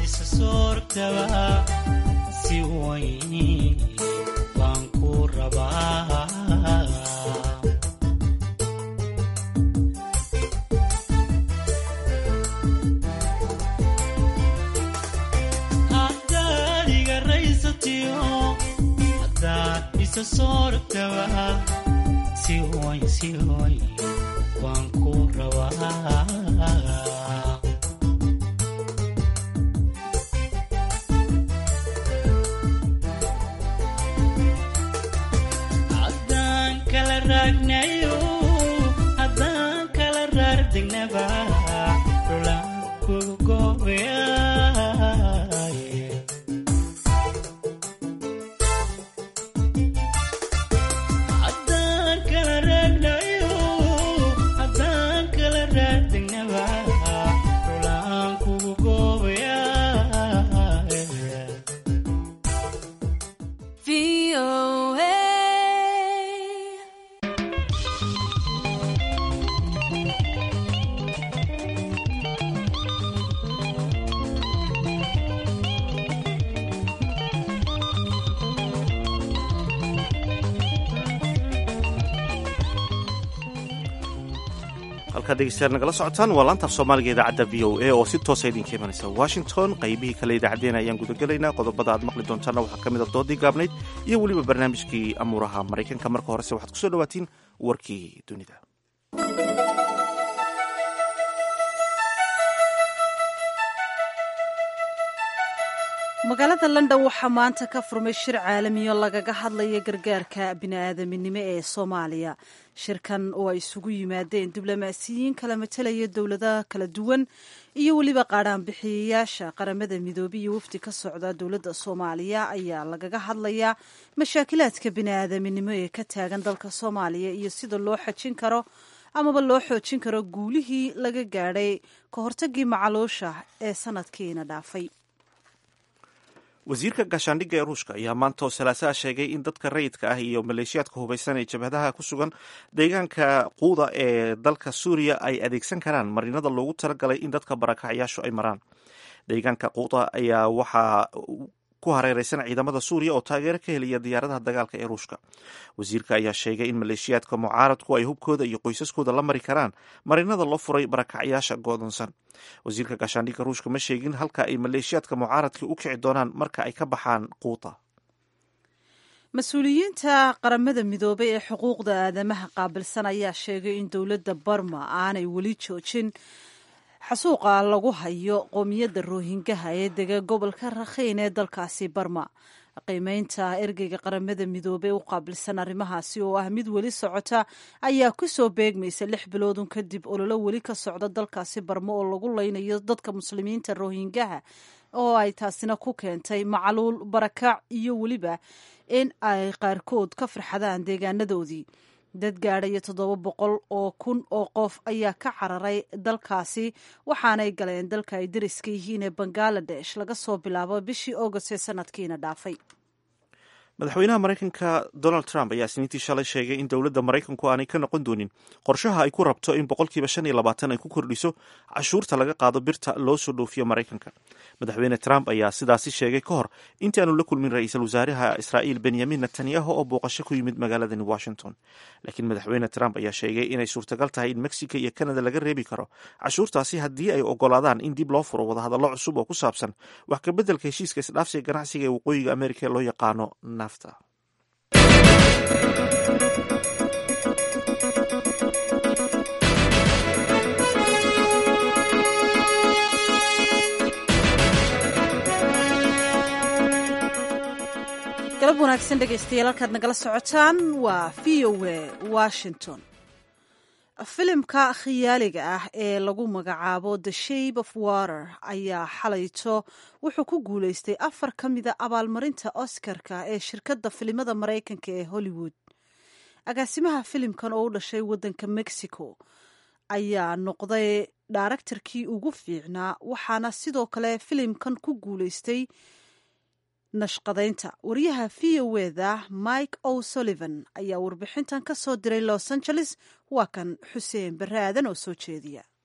isa soortaba si weyn baan ku rabaa haddaad iga raysatiyo haddaad isa soortaba si weyn si weyn baan ku rabaa haddaan kala raagnayo haddaan kala raardegnaba dhulaan kugu goobayaye haddaan kala raagnayo haddaan kala raardegnaba dhulaan kugu goobayaye halkaad dhegeystayaal nagala socotaan waa laantaaf soomaaliga idaacadda v o a oo si toosa idinka imanaysa washington qaybihii kale idaacaddeenna ayaan gudagelaynaa qodobada aad maqli doontaanna waxaa ka mid a doodii gaabnayd iyo weliba barnaamijkii amuuraha maraykanka marka horese waxaad kusoo dhawaatiin warkii dunida magaalada london waxaa maanta ka furmay shir caalamiyo lagaga hadlaya gargaarka bini'aadaminimo ee soomaaliya shirkan oo ay isugu yimaadeen diblomaasiyiin kala matelaya dowladaha kala duwan iyo weliba qaadhaanbixiyayaasha qaramada midoobey iyo wafdi ka socda dowladda soomaaliya ayaa lagaga hadlayaa mashaakilaadka bini'aadaminimo ee ka taagan dalka soomaaliya iyo sida loo xajin karo amaba loo xoojin karo guulihii laga gaadhay ka hortagii macaluusha ee sanadkiina dhaafay wasiirka gaashaandhigga ee ruushka ayaa maanta oo salaasaha sheegay in dadka rayidka ah iyo maleeshiyaadka hubaysan ee jabhadaha ku sugan deegaanka quuda ee dalka suuriya ay adeegsan karaan marinada loogu talagalay in dadka barakacyaashu ay maraan deegaanka quuda ayaa waxaa ku hareereysan ciidamada suuriya oo taageero ka helaya diyaaradaha dagaalka ee ruushka wasiirka ayaa sheegay in maleeshiyaadka mucaaradku ay hubkooda iyo qoysaskooda la mari karaan marinada loo furay barakacyaasha go'doonsan wasiirka gaashaandhigga ruushka ma sheegin halka ay maleeshiyaadka mucaaradka u kici doonaan marka ay ka baxaan quuta mas-uuliyiinta qaramada midoobay ee xuquuqda aadamaha qaabilsan ayaa sheegay in dowladda barma aanay weli joojin xasuuqa lagu hayo qoomiyadda roohingaha ee dega gobolka rakhiin ee dalkaasi barma qiimeynta ergeyga qaramada midoobey u qaabilsan arrimahaasi oo ah mid weli socota ayaa kusoo beegmaysa lix biloodun kadib ololo weli ka socda dalkaasi barmo oo lagu leynayo dadka muslimiinta roohingaha oo ay taasina ku keentay macluul barakac iyo weliba in ay qaarkood ka farxadaan deegaanadoodii dad gaadhaya toddoba boqol oo kun oo qof ayaa ka cararay dalkaasi waxaanay galeen dalka ay dariska yihiin ee bangaladesh laga soo bilaabo bishii august ee sanadkiina dhaafay madaxweynaha maraykanka donald trump ayaa isniintii shalay sheegay in dowladda maraykanku aanay ka noqon doonin qorshaha ay ku rabto in boqolkiiba shan iyo labaatan ay ku kordhiso cashuurta laga qaado birta loo soo dhoofiyo maraykanka madaxweyne trump ayaa sidaasi sheegay ka hor intii aanu la kulmin ra-iisul wasaaraha israa'iil benyamin netanyahu oo booqasho ku yimid magaaladani washington laakiin madaxweyne trump ayaa sheegay inay suurtagal tahay in mexico iyo canada laga reebi karo cashuurtaasi haddii ay ogolaadaan in dib loo furo wadahadallo cusub oo ku saabsan wax kabeddelka heshiiska isdhaafsiga ganacsiga ee waqooyiga amerika ee loo yaqaano nafta galab wanaagsan dhegaystayaal halkaad nagala socotaan waa v o a washington filimka khiyaaliga ah ee lagu magacaabo the shape of water ayaa xalayto wuxuu ku guuleystay afar ka mida abaalmarinta oscarka ee shirkadda filimada maraykanka ee hollywood agaasimaha filimkan oo u dhashay waddanka mexico ayaa noqday daaraktarkii ugu fiicnaa waxaana sidoo kale filimkan ku guuleystay nashqadaynta wariyaha v o eda mike o sullivan ayaa warbixintan ka soo diray los angeles waa kan xuseen barre aadan oo soo jeediya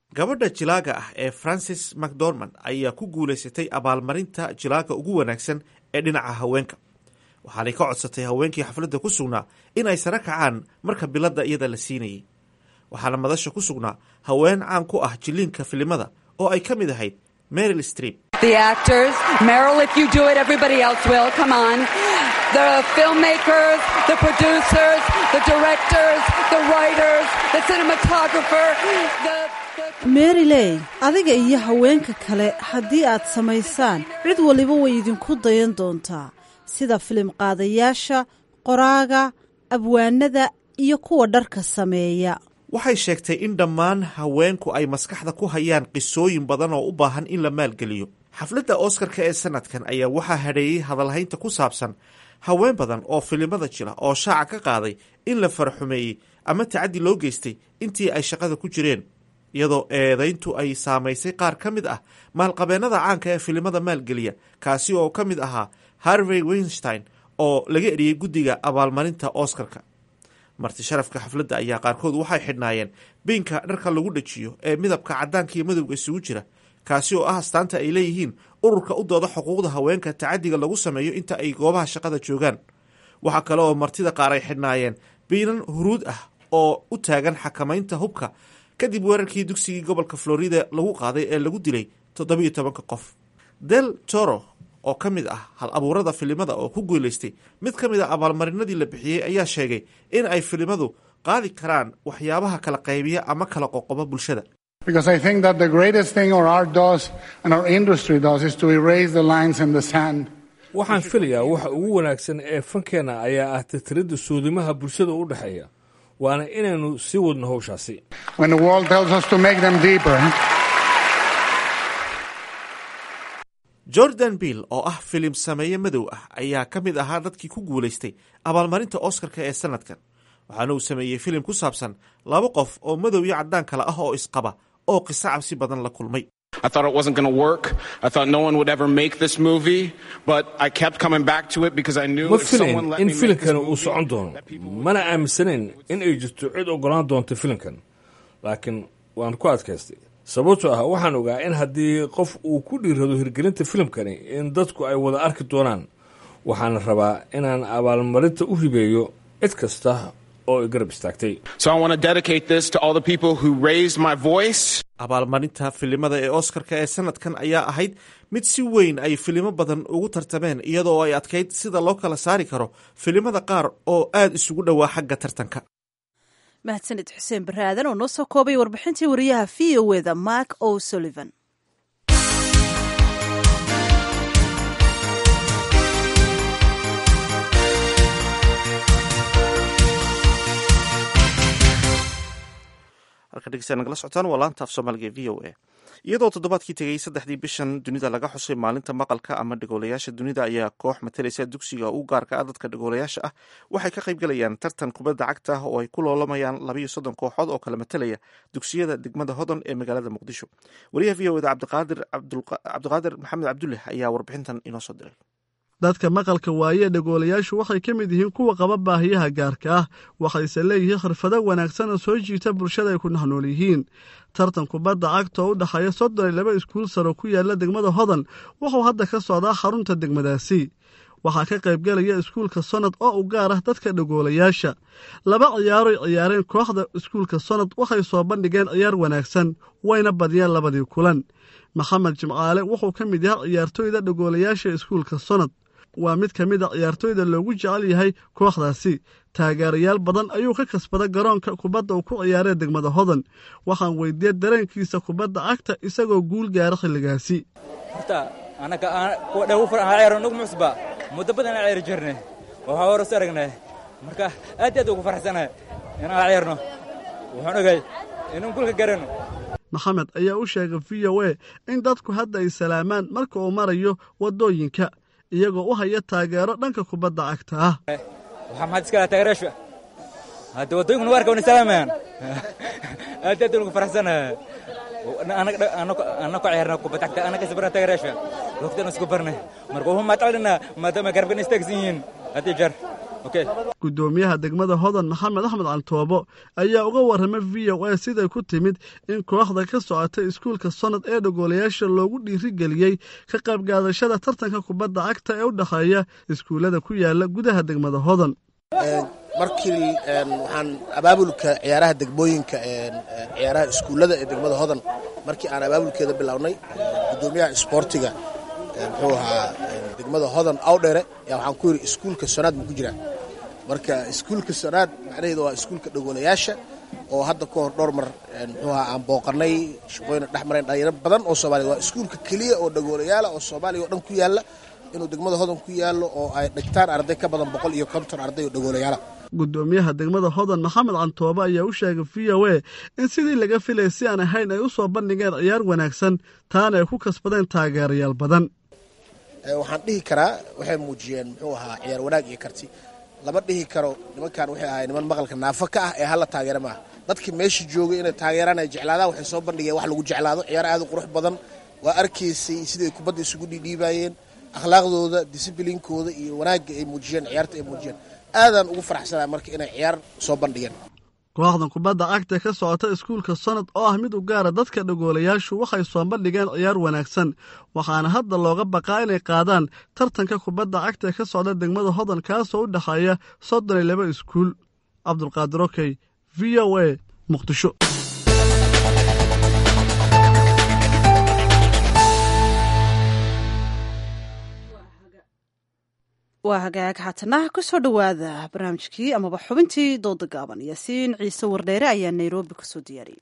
gabadha jilaaga ah ee francis macdormand ayaa ku guulaysatay abaalmarinta jilaaga ugu wanaagsan ee dhinaca haweenka waxaanay ka codsatay haweenkii xafladda ku sugnaa in ay sare kacaan marka biladda iyada la siinayay waxaana madasha ku sugnaa haween caan ku ah jiliinka filimada oo ay ka mid ahayd meryl streep The actors, Meryl, if you do it, everybody else will. Come on. The filmmakers, the producers, the directors, the writers, the cinematographer, the. meriley adiga iyo haweenka kale haddii aad samaysaan cid waliba way idinku dayan doontaa sida filim qaadayaasha qoraaga abwaanada iyo kuwa dharka sameeya waxay sheegtay in dhammaan haweenku ay maskaxda ku hayaan qisooyin badan oo u baahan in la maalgeliyo xafladda oskarka ee sanadkan ayaa waxaa hadheeyey hadalhaynta ku saabsan haween badan oo filimada jira oo shaaca ka qaaday in la faraxumeeyey ama tacaddi loo geystay intii ay shaqada ku jireen iyadoo eedayntu ay saamaysay qaar ka mid ah maalqabeennada caanka ee filimada maalgeliya kaasi oo ka mid ahaa harvey weinstein oo laga eriyey guddiga abaalmarinta oskarka marti sharafka xafladda ayaa qaarkood waxay xidhnaayeen biinka dharka lagu dhajiyo ee midabka caddaanka iyo madowga isugu jira kaasi oo ah astaanta ay leeyihiin ururka u dooda xuquuqda haweenka tacadiga lagu sameeyo inta ay goobaha shaqada joogaan waxaa kale oo martida qaar ay xidhnaayeen biinan huruud ah oo u taagan xakamaynta hubka kadib weerarkii dugsigii gobolka florida lagu qaaday ee lagu dilay toddobiyo tobanka qof del toro oo ka mid ah hal abuurada filimada oo ku guulaystay mid ka mid a abaalmarinadii la bixiyey ayaa sheegay in ay filimadu qaadi karaan waxyaabaha kala qaybiya ama kala qoqoba bulshada Because I think that the greatest thing our art does and our industry does is to erase the lines in the sand. waxaan filayaa waxa ugu wanaagsan ee fankeenna ayaa ah tirtiridda suudimaha bulshada u dhexeeya waana inaynu sii wadno howshaasi When the world tells us to make them deeper, jordan bill oo ah filim sameeye madow ah ayaa ka mid ahaa dadkii ku guulaystay abaalmarinta oskarka ee sanadkan waxaana uu sameeyey filim ku saabsan laba qof oo madow iyo caddaan kale ah oo isqaba oo qiso cabsi badan la kulmay I thought it wasn't going to work. I thought no one would ever make this movie, but I kept coming back to it because I knew ma if someone filayn let in me make this filimkani uu movie, socon doono mana aaminsanayn in ay jirto cid ogolaan doonta filimkan laakiin waan ku adkaystay sababtoo ah waxaan ogaa in haddii qof uu ku dhiirado hirgelinta filimkani in dadku ay wada arki doonaan waxaana rabaa inaan abaalmarinta u hibeeyo cid kasta oo i garab istaagtay So I want to dedicate this to all the people who raised my voice. abaalmarinta filimada ee oskarka ee sanadkan ayaa ahayd mid si weyn ay filimo badan ugu tartameen iyadoo ay adkayd sida loo kala saari karo filimada qaar oo aada isugu dhowaa xagga tartanka mahadsanid xuseen barre aadan oo noo soo koobay warbixintii wariyaha v o eda mark o sullivan halka dhegeystayaal nagala socotaan waa laanta af soomaaliga ee v o a iyadoo toddobaadkii tegey saddexdii bishan dunida laga xusay maalinta maqalka ama dhagoolayaasha dunida ayaa koox matalaysa dugsiga u gaarka ah dadka dhagoolayaasha ah waxay ka qayb galayaan tartan kubadda cagta ah oo ay ku loolamayaan labayo soddon kooxood oo kala matalaya dugsiyada degmada hodon ee magaalada muqdisho wariyaha v o eda cabdiqaadir cabdiqaadir maxamed cabdulle ayaa warbixintan inoo soo diray dadka maqalka waaye dhagoolayaashu waxay ka mid yihiin kuwa qaba baahiyaha gaarka ah waxayse leeyihiin khirfado wanaagsan oo soo jiita bulshada ay ku nahnool yihiin tartan kubadda cagta oo u dhexeeya soddon iyo laba iskuul saro ku yaala degmada hodan wuxuu hadda ka socdaa xarunta degmadaasi waxaa ka qaybgelaya iskuulka sonad oo u gaar ah dadka dhagoolayaasha laba ciyaaroy ciyaareen kooxda iskuulka sonad waxay soo bandhigeen ciyaar wanaagsan wayna badiyeen labadii kulan maxamed jimcaale wuxuu ka mid yahay ciyaartooyda dhagoolayaasha iskuulka sonad waa mid ka mid a ciyaartooyda loogu jecel yahay kooxdaasi taageerayaal badan ayuu ka kasbada garoonka kubadda uu ku ciyaaree degmada hodan waxaan weydiiyey dareenkiisa kubadda cagta isagoo guul gaara xilligaasi horta anaga kuwa dhew fara ciyaaro nagu musba muddo badan aan ciyaari jirnay waxaa hore is aragnay marka aad iyo aad ugu faraxsanahay inaan ciyaarno waxaan ogay inaan gulka garano maxamed ayaa u sheegay v o a in dadku hadda ay salaamaan marka uu marayo waddooyinka iyagoo u haya taageero dhanka kubadda cagta ah waxaa maxaad iska lahaa taageerayaasha hadda waddooyinkuna waarka wana salaamayaan aad iyo aad ugu faraxsanahay ana ku ciyaarna kubadda cagta ana kasbarna taageerayaasha waqtiana isku barnay marka waxu mahad celinaa maadaama garabkan istaagsan yihiin haddii jeer gudoomiyaha degmada hodan maxamed axmed cantoobo ayaa uga warramay v o a siday ku timid in kooxda ka socotay iskuulka sonad ee dhagoolayaasha loogu dhiirigeliyey ka qaybgaadashada tartanka kubadda cagta ee u dhexeeya iskuullada ku yaala gudaha degmada hodan markii waxaan abaabulka ciyaaraha degmooyinka ciyaaraha iskuullada ee degmada hodan markii aan abaabulkeeda bilownay gudoomiyaha isboortiga muxuu ahaa degmada hodan awdhere yaa waxaan ku yidhi iskuulka sonaad buu ku jiraa marka iskuulka sonaad macnaheedu waa iskuulka dhagoolayaasha oo hadda ka hor dhowr mar muxuu ahaa aan booqanay shaqooyina dhex mareen dhalinyaro badan oo soomaliya waa iskuulka keliya oo dhagoolayaala oo soomaaliya oo dhan ku yaalla inuu degmada hodan ku yaallo oo ay dhigtaan arday ka badan boqol iyo konton arday oo dhagoolayaala gudoomiyaha degmada hodan maxamed cantoobe ayaa u sheegay v o a in sidii laga filay si aan ahayn ay u soo bandhigeen ciyaar wanaagsan taana ay ku kasbadeen taageerayaal badan waxaan dhihi karaa waxay muujiyeen muxuu ahaa ciyaar wanaag iyo karti lama dhihi karo nimankan waxay ahay niman maqalka naafo ka ah ee hala taageera maaha dadkii meesha joogay inay taageeraan ay jeclaadaan waxay soo bandhigeen wax lagu jeclaado ciyaar aad u qurux badan waa arkaysay siday kubadda isugu dhiidhiibaayeen akhlaaqdooda disibliinkooda iyo wanaagga ay muujiyeen ciyaarta ay muujiyeen aadaan ugu faraxsanaa marka inay ciyaar soo bandhigeen kooxdan kubadda cagta ka socota iskuulka sanad oo ah mid u gaara dadka dhagoolayaashu waxay soo bandhigeen ciyaar wanaagsan waxaana hadda looga baqaa inay qaadaan tartanka kubadda cagta ka socda degmada hodan kaasoo u dhexeeya soddon iyo laba iskuul cabdulqaadir okey v o a muqdisho waa hagaag haatana kusoo dhowaada barnaamijkii amaba xubintii dooda gaaban yaasiin ciise wardheere ayaa nairobi kusoo diyaariyey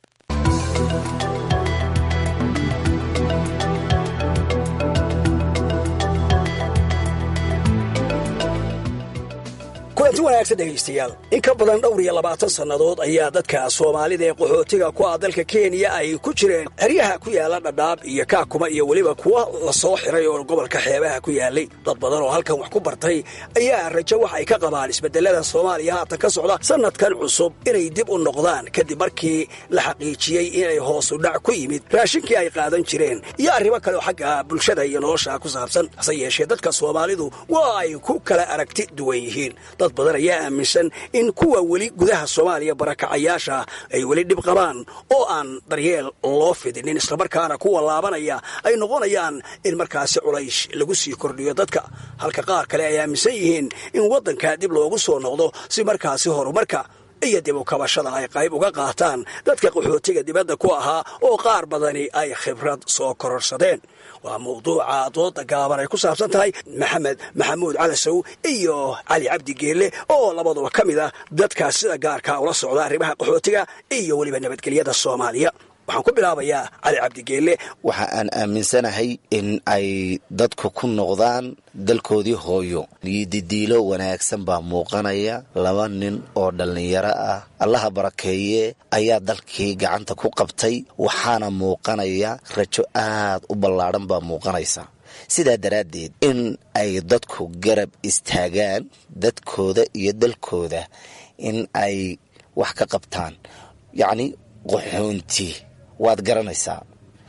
kulanti wanaagsan dhegaystayaal in ka badan dhowr iyo labaatan sannadood ayaa dadka soomaalida ee qaxootiga ku ah dalka kenya ay ku jireen xeryaha ku yaala dhadhaab iyo kaakuma iyo weliba kuwa la soo xiray oo gobolka xeebaha ku yaalay dad badan oo halkan wax ku bartay ayaa rajo wax ay ka qabaan isbedelada soomaaliya haatan ka socda sannadkan cusub inay dib u noqdaan kadib markii la xaqiijiyey inay hoosu dhac ku yimid raashinkii ay qaadan jireen iyo arrimo kale oo xagga bulshada iyo nolosha ku saabsan hase yeeshee dadka soomaalidu waa ay ku kala aragti duwan yihiin dad badan ayaa aaminsan in kuwa weli gudaha soomaaliya barakacayaasha ay weli dhib qabaan oo aan daryeel loo fidinin islamarkaana kuwa laabanaya ay noqonayaan in markaasi culays lagu sii kordhiyo dadka halka qaar kale ay aaminsan yihiin in waddanka dib loogu soo noqdo si markaasi horumarka iyo dib u kabashada ay qayb uga qaataan dadka qaxootiga dibadda ku ahaa oo qaar badani ay khibrad soo kororsadeen waa mawduuca dooda gaaban ay ku saabsan tahay maxamed maxamuud calasow iyo cali cabdi geelle oo labaduba ka mid ah dadkaas sida gaarka ula socda arrimaha qaxootiga iyo weliba nabadgelyada soomaaliya waxaan ku bilaabayaa cali cabdigeelle waxa aan aaminsanahay in ay dadku ku noqdaan dalkoodii hooyo dididiilo wanaagsan baa muuqanaya laba nin oo dhallinyaro ah allaha barakeeye ayaa dalkii gacanta ku qabtay waxaana muuqanaya rajo aad u ballaadhan baa muuqanaysa sidaa daraaddeed in ay dadku garab istaagaan dadkooda iyo dalkooda in ay wax ka qabtaan yacni qaxoonti waad garanaysaa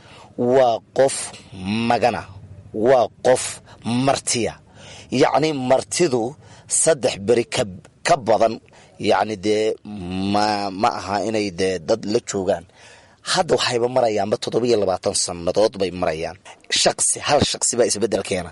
waa qof magana waa qof martiya yacni martidu saddex beri ka ka badan yacni dee ma ma aha inay dee dad la joogaan hadda waxayba marayaanba toddobiyo labaatan sannadood bay marayaan shaqsi hal shaqsi baa isbeddel keena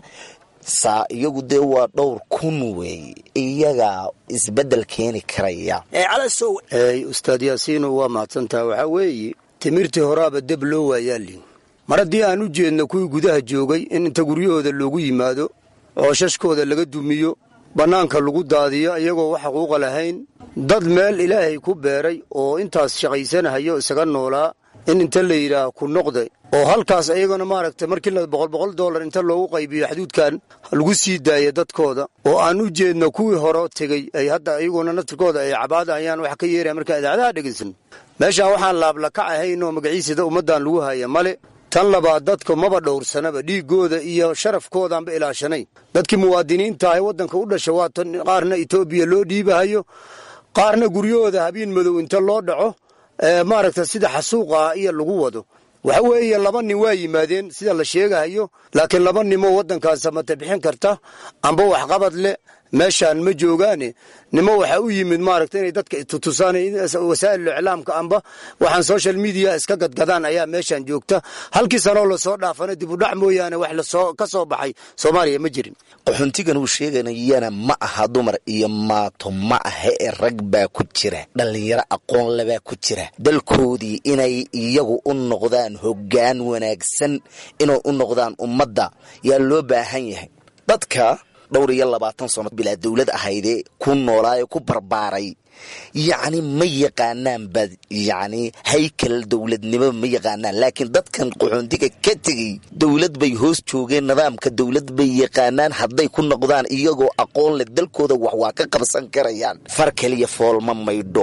saa iyagu dee waa dhowr kun weeye iyagaa isbeddel keeni karaya calasow ustaad yaasiino waa mahadsantaha waxaa weeye timirtii horaaba deb loo waayaalin mar haddii aan u jeedno kuwii gudaha joogay in inta guryahooda loogu yimaado oo shashkooda laga dumiyo bannaanka lagu daadiyo iyagoo wax xuquuqa lahayn dad meel ilaahay ku beeray oo intaas shaqaysanahayo isaga noolaa in inta la yidhaah ku noqda oo halkaas iyagana maaragtay markii la boqol boqol dollar inta loogu qaybiyo xaduudkan lagu sii daaya dadkooda oo aan u jeedno kuwii hore tegey ay hadda iyaguna naftirkooda ay cabaada ayaan wax ka yeeraya markaa idaacadaha dhegaysan meeshaan waxaan laablakac ahayn oo magaciisada ummaddan lagu haya male tan labaad dadka maba dhowrsanaba dhiiggooda iyo sharafkoodaanba ilaashanayn dadkii muwaadiniinta ahay waddanka u dhasha waa tan qaarna etoobiya loo dhiibahayo qaarna guryahooda habeen madow inta loo dhaco maaragta sida xasuuqa iyo lagu wado waxa weeye laba nin waa yimaadeen sida la sheegahayo laakiin laba ninmoo waddankaas samata bixin karta amba waxqabad leh meeshaan ma joogaane nimo waxaa u yimid maaragta inay dadka tutusaan wasaa'il iclaamka amba waxaan social media iska gadgadaan ayaa meeshaan joogta halkii sanoo lasoo dhaafana dib u dhac mooyaane wax lasoo ka soo baxay soomaaliya ma jirin qaxoontigan uu sheeganayana ma aha dumar iyo maato ma aha ee rag baa ku jira dhallinyaro aqoon lebaa ku jira dalkoodii inay iyagu u noqdaan hoggaan wanaagsan inay u noqdaan ummadda yaa loo baahan yahay dadka dhowr iyo labaatan sano bilaa dowlad ahaydee ku noolaayo ku barbaaray yacni ma yaqaanaan ba yacni haykal dowladnimo ma yaqaanaan laakiin dadkan qaxoontiga ka tegey dowlad bay hoos joogeen nidaamka dowlad bay yaqaanaan hadday ku noqdaan iyagoo aqoon leh dalkooda wax waa ka qabsan karayaan far kaliya foolma maydho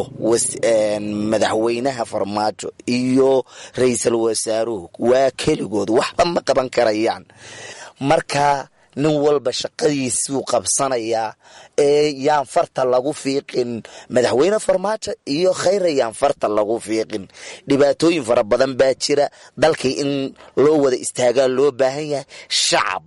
madaxweynaha farmaajo iyo ra-iisul wasaaruhu waa keligood waxba ma qaban karayaan marka nin walba shaqadiisuu qabsanayaa ee yaan farta lagu fiiqin madaxweyne farmaajo iyo khayra yaan farta lagu fiiqin dhibaatooyin fara badan baa jira dalkii in loo wada istaagaa loo baahan yahay shacab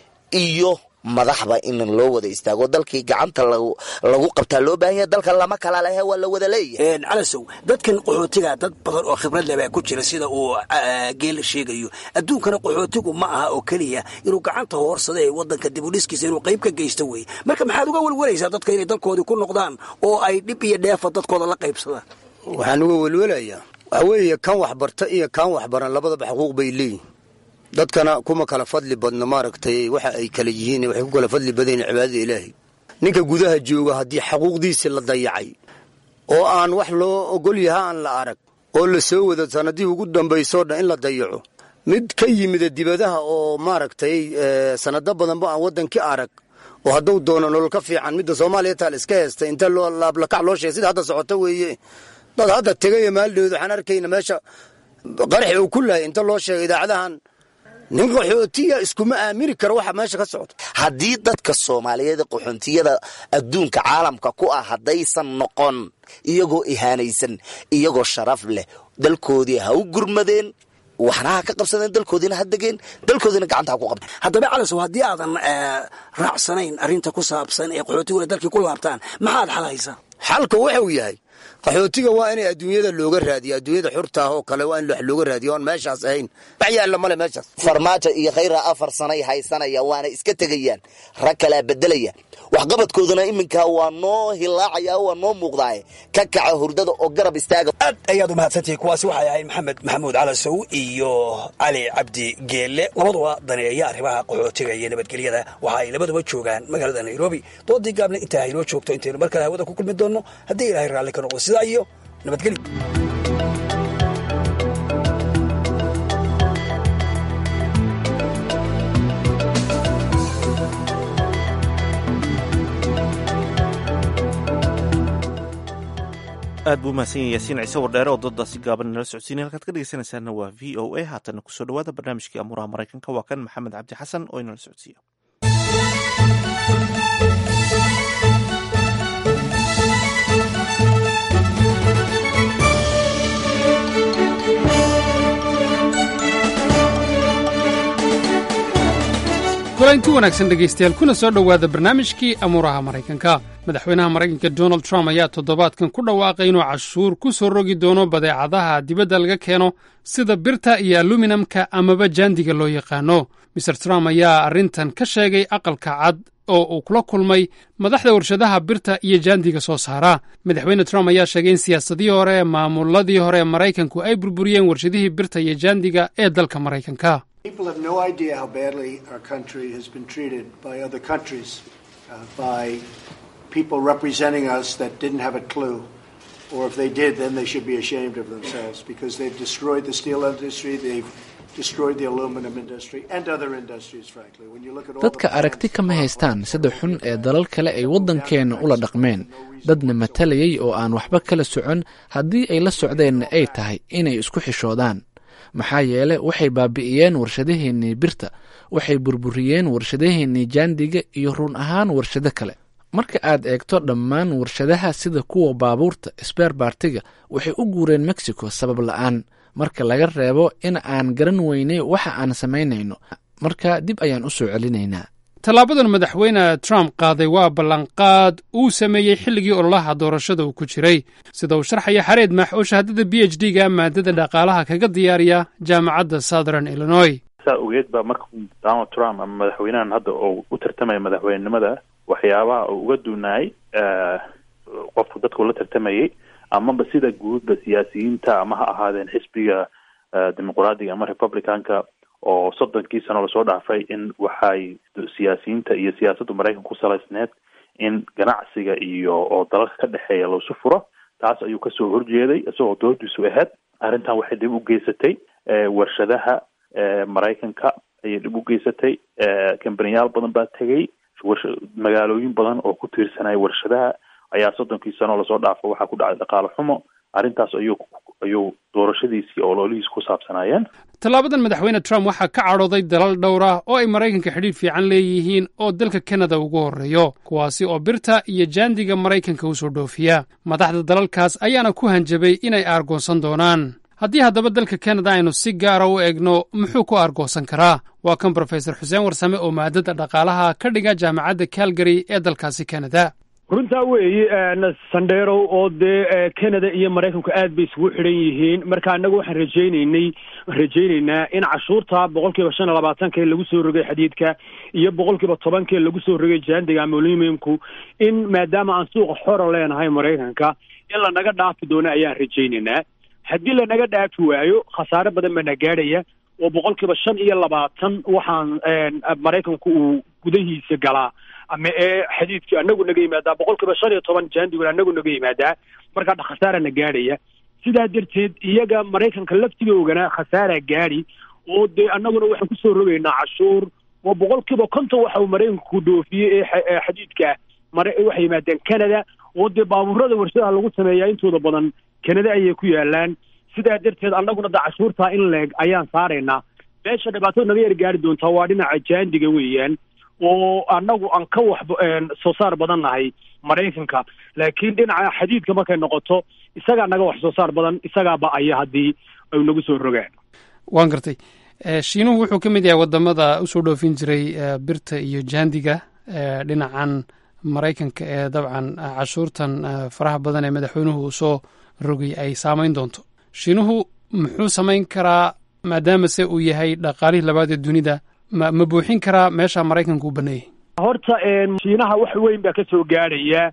iyo madaxba in loo wada istaago dalkii gacanta lagu qabtaa loo baahan yahay dalka lama kala lehe waa la wada leeyahay calasow dadkan qaxootiga dad badan oo khibrad leh baa ku jira sida uu geel sheegayo adduunkana qaxootigu ma aha oo keliya inuu gacanta hoorsada ee wadanka dibudhiskiisa inuu qayb ka geysto wey marka maxaad uga welwalaysaa dadka inay dalkoodii ku noqdaan oo ay dhib iyo dheefa dadkooda la qaybsadaan waxaan uga welwelayaa waxaa weeye kan waxbarta iyo kaan waxbaran labadaba xuquuq bay leeyihin dadkana kuma kala fadli badno maaragtay waxa ay kala yihiin waxay ku kala fadli badan yihin cibaadada ilaahay ninka gudaha jooga haddii xaquuqdiisi la dayacay oo aan wax loo ogol yaha aan la arag oo la soo wado sanadihii ugu dambaysoo dhan in la dayaco mid ka yimida dibadaha oo maaragtay sanado badanba aan waddankii arag oo hadduu doono nolol ka fiican midda soomaaliya taal iska heestay inta loo laablakac loo sheegay sida hadda socoto weeye dad hadda tegaya maalidhood waxaan arkayna meesha qaraxi uu ku lahay inta loo sheegay idaacadahan nin qaxootiya iskuma aamini karo waxa meesha ka socda haddii dadka soomaaliyeed qaxoontiyada adduunka caalamka ku ah haddaysan noqon iyagoo ihaanaysan iyagoo sharaf leh dalkoodii ha u gurmadeen waxna ha ka qabsadeen dalkoodiina ha degeen dalkoodiina gacanta ha ku qabteen haddaba calasow haddii aadan raacsanayn arrinta ku saabsan ee qaxootiguna dalkii ku laabtaan maxaad xal haysaa xalka wuxuu yahay qaxootiga waa inay adduunyada looga raadiyo adduunyada xurta ah oo kale waa in wax looga raadiyo oon meeshaas ahayn wax yaalla male meeshaas farmaajo iyo khayra afar sanay haysanayaan waana iska tegayaan rag kalaa bedelaya waxqabadkooduna iminka waa noo hilaacaya waa noo muuqdaaye ka kaca hurdada oo garab istaaga aad ayaad u mahadsantihi kuwaasi waxay ahayd maxamed maxamuud calasow iyo cali cabdi geelle labaduba daneeya arrimaha qaxootiga iyo nabadgelyada waxa ay labaduba joogaan magaalada nairobi doodii gaabna intaa haynoo joogto intaynu mar kale hawada ku kulmi doonno haddii ilaahay raalli ka noqdo sidaa iyo nabadgelyo aad buu umahadsan yahay yaasiin ciise wardheere oo doodaasi gaaban nala socodsiinay halkaad ka dhegeysanaysaana waa v o a haatana kusoo dhawaada barnaamijkii amuuraha maraykanka waa kan maxamed cabdi xasan oo inala socodsiiyo kulanti wanaagsan dhegaystayaal kuna soo dhowaada barnaamijkii amuuraha maraykanka madaxweynaha maraykanka donald trump ayaa toddobaadkan ku dhawaaqay inuu cashuur ku soo rogi doono badeecadaha dibadda laga keeno sida birta iyo aluminamka amaba jaandiga loo yaqaano maer trump ayaa arrintan ka sheegay aqalka cad oo uu kula kulmay madaxda warshadaha birta iyo jaandiga soo saara madaxweyne trump ayaa sheegay in siyaasadihii hore ee maamuladii hore ee maraykanku ay burburiyeen warshadihii birta iyo jaandiga ee dalka maraykanka People have no idea how badly our country has been treated by other countries, uh, by people representing us that didn't have a clue. Or if they did, then they should be ashamed of themselves because they've destroyed the steel industry, they've destroyed the aluminum industry, and other industries, frankly. When you look at all dadka aragti kama haystaan sida xun ee dalal kale ay waddankeenna ula dhaqmeen dadna matalayay oo aan waxba kala socon haddii ay la socdeenna ay tahay inay isku xishoodaan maxaa yeele waxay baabi'iyeen warshadaheennii birta waxay burburiyeen warshadaheennii jaandiga iyo run ahaan warshado kale marka aad eegto dhammaan warshadaha sida kuwa baabuurta sbeer baartiga waxay u guureen mexico sabab la'aan marka laga reebo in aan garan weynay waxa aan samaynayno marka dib ayaan u soo celinaynaa tallaabadan madaxweyne trump qaaday waa ballanqaad uu sameeyey xilligii ololaha doorashada uu ku jiray sida uu sharxaya xareed maax oo shahaadada b h d ga maadada dhaqaalaha kaga diyaariya jaamacadda southern illinois saa ogeed baa markuu donald trump ama madaxweynahan hadda oo u tartamaya madaxweynenimada waxyaabaha uu uga duunaayay qofku dadku la tartamayay amaba sida guudba siyaasiyiinta ama ha ahaadeen xisbiga dimuqraadiga ama republicanka oo soddonkii sano lasoo dhaafay in waxay siyaasiyiinta iyo siyaasadda maraykanka ku salaysneed in ganacsiga iyo oo dalalka ka dhexeeya loosu furo taas ayuu kasoo horjeeday isagoo doodiisu ahayd arrintan waxay dib u geysatay warshadaha maraykanka ayay dhib u geysatay kambaniyaal badan baa tegay magaalooyin badan oo ku tiirsanaya warshadaha ayaa soddonkii sano lasoo dhaafo waxaa ku dhacay dhaqaale xumo arrintaas ayuu ayuu doorashadiisii oo loolihiis ku saabsanaayeen tallaabadan madaxweyne trump waxaa ka cadhooday dalal dhowr ah oo ay maraykanka xidhiidh fiican leeyihiin oo dalka kanada ugu horreeyo kuwaasi oo birta iyo jaandiga maraykanka u soo dhoofiya madaxda dalalkaas ayaana ku hanjabay inay aargoonsan doonaan haddii haddaba dalka kanada aynu si gaara u egno muxuu ku aargoosan karaa waa kan brofesor xuseen warsame oo maadada dhaqaalaha ka dhiga jaamacadda calgary ee dalkaasi kanada runtaa weeye sandherow oo dee canada iyo maraykanku aad bay isugu xidhan yihiin marka annagu waxaan rajaynaynay rajaynaynaa in cashuurta boqol kiiba shan iyo labaatanka ee lagu soo rogay xadiidka iyo boqol kiiba tobanka ee lagu soo rogay jaandiga ama aluminiumku in maadaama aan suuqa xora leenahay maraykanka in lanaga dhaafi doono ayaan rajaynaynaa haddii lanaga dhaafi waayo khasaare badan baa na gaadhaya oo boqol kiiba shan iyo labaatan waxaan maraykanku uu gudahiisa galaa ama ee xadiidkii anagu naga yimaadaa boqol kiiba shan iyo toban jaandiguna anagu naga yimaadaa markaa khasaara na gaadhaya sidaa darteed iyaga maraykanka laftigoogana khasaara gaadhi oo dee annaguna waxaan kusoo rogaynaa cashuur oo boqol kiiba konton waxa uu maraykanku dhoofiyey ee xadiidka mara waxay yimaadeen canada oo dee baabuurada warshadaha lagu sameeyaa intooda badan canada ayay ku yaalaan sidaa darteed annaguna da cashuurtaa in leeg ayaan saaraynaa meesha dhibaatada naga yar gaari doontaa waa dhinaca jaandiga weeyaan oo annagu aan ka wax soo saar badan nahay maraykanka laakiin dhinaca xadiidka markay noqoto isagaa naga wax soo saar badan isagaa ba-aya haddii ay nagu soo rogaan waan gartay shiinuhu wuxuu ka mid yahay wadamada usoo dhoofin jiray birta iyo jaandiga dhinacan maraykanka ee dabcan cashuurtan faraha badan ee madaxweynuhu uu soo rogay ay saameyn doonto shiinuhu muxuu samayn karaa maadaama se uu yahay dhaqaalihii labaad ee dunida ma ma buuxin karaa meesha maraykanka uu baneeyey horta shiinaha wax weyn baa ka soo gaadhaya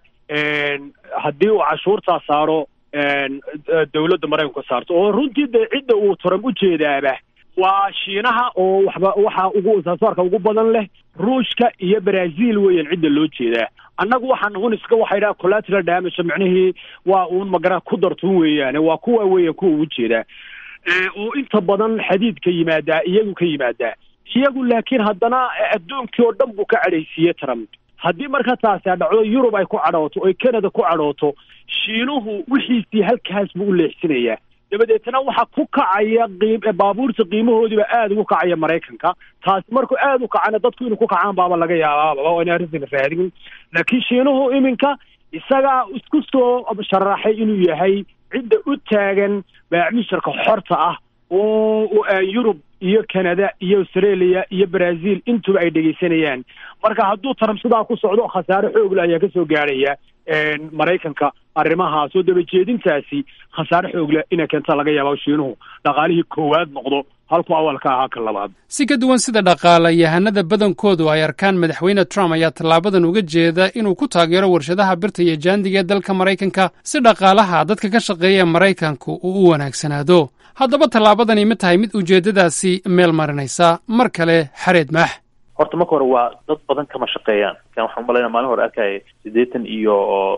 haddii uu cashuurtaa saaro dowladda maraykanku saarto oo runtii dee cidda uu trump u jeedaaba waa shiinaha oo waxba waxa ugu saasaarka ugu badan leh ruushka iyo brazil weeyaan cidda loo jeedaa annagu waxaan un iska waxay dhaha collateral damage micnihii waa uun magara ku dartun weeyaane waa kuwa weeyaan kuwa ugu jeedaa oo inta badan xadiidka yimaadaa iyagu ka yimaadaa iyagu laakiin haddana adduunkii oo dhan buu ka cadhaysiiyey trump haddii marka taasi dhacdo yurub ay ku cadhooto oy canada ku cadhooto shiinuhu wixiisii halkaas buu u leexsinayaa dabadeetna waxaa ku kacaya qiim baabuurta qiimahoodiiba aada ugu kacaya maraykanka taasi markuu aada u kacana dadku inuu ku kacaan baaba laga yaabaaba oo ina arrintan raadin laakiin shiinuhu iminka isagaa isku soo sharaxay inuu yahay cidda u taagan baacmisharka xorta ah oo yurub iyo canada iyo australia iyo brazil intuba ay dhegaysanayaan marka hadduu trump sidaa ku socdo khasaare xoogle ayaa kasoo gaadhaya maraykanka arrimahaas oo dabajeedintaasi khasaare xoogle inay keenta laga yaaba shiinuhu dhaqaalihii koowaad noqdo halkuu awalka ahaa ka labaad si ka duwan sida dhaqaalayahanada badankoodu ay arkaan madaxweyne trump ayaa tallaabadan uga jeeda inuu ku taageero warshadaha birta iyo jaandiga ee dalka maraykanka si dhaqaalaha dadka ka shaqeeya maraykanku uu u wanaagsanaado haddaba tallaabadani ma tahay mid ujeeddadaasi meel marinaysa mar kale xareed maax horta marka hore waa dad badan kama shaqeeyaan kan waxaan umalayna maalin hore arkaya siddeetan iyo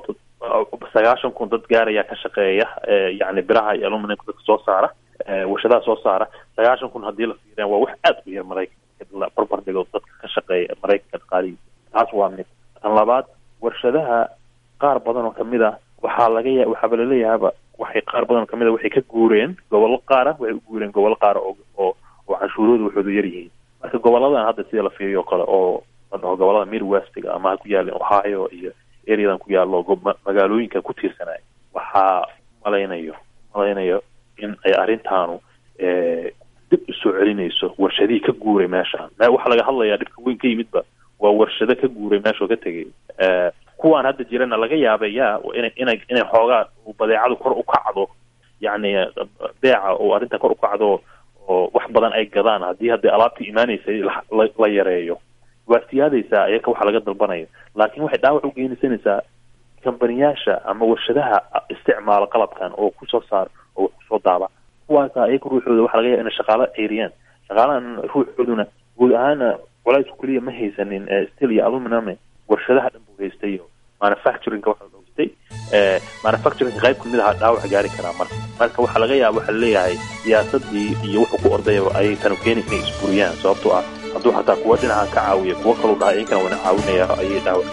sagaashan kun dad gaaraya ka shaqeeya yacni biraha iyo aluminumka dadka soo saara warshadaha soo saara sagaashan kun haddii la fiiriyan waa wax aad u yar maraykanka la barbar dhigo dadka ka shaqeeya maraykanka dhaqaalihiisa taas waa mid tan labaad warshadaha qaar badan oo kamid ah waxaa laga ya waxaaba laleeyahaba waxay qaar badan oo kamid a waxay ka guureen gobollo qaara waxay u guureen gobollo qaara oo oo oo canshuuroodu waxoodu yar yihiin marka goboladan hadda sida la fiiriyo o kale oo la dhaho gobolada midwestiga ama ha ku yaalin ohio iyo areadan ku yaallo magaalooyinka ku tiirsanaya waxaa malaynayo malaynayo in ay arrintaanu dib u soo celinayso warshadihii ka guuray meeshaan waxaa laga hadlayaa dhibka weyn ka yimidba waa warshado ka guuray meeshuu ka tegay kuwaan hadda jirana laga yaabay ya inay inay inay xoogaa badeecadu kor u kacdo yacni beeca oo arrinta kor u kacdo oo wax badan ay gadaan haddii hadda alaabtii imaanaysay la yareeyo waa siyaadaysaa ayaka waxa laga dalbanayo laakiin waxay dhaawac u geenaysanaysaa kambaniyaasha ama warshadaha isticmaala qalabkan oo kusoo saar oo wax kusoo daaba kuwaasa ayaka ruuxooda waxa laga yaaba inay shaqaalo ceyriyaan shaqaalahan ruuxooduna guud ahaana culays keliya ma haysanin steel iyo aluminum warshadaha dhan buu haystay iyo manufacturingka waxa la haystay manufacturingka qayb kamid aha dhaawac gaari karaa marka marka waxaa laga yaaba waxaa laleeyahay siyaasadii iyo wuxuu ku ordayaba ayay tanu keeni inay isburiyaan sababtoo ah hadduu xataa kuwa dhinaca ka caawiya kuwo kaluu dhahay iyankana wana caawinaya ayay dhaawac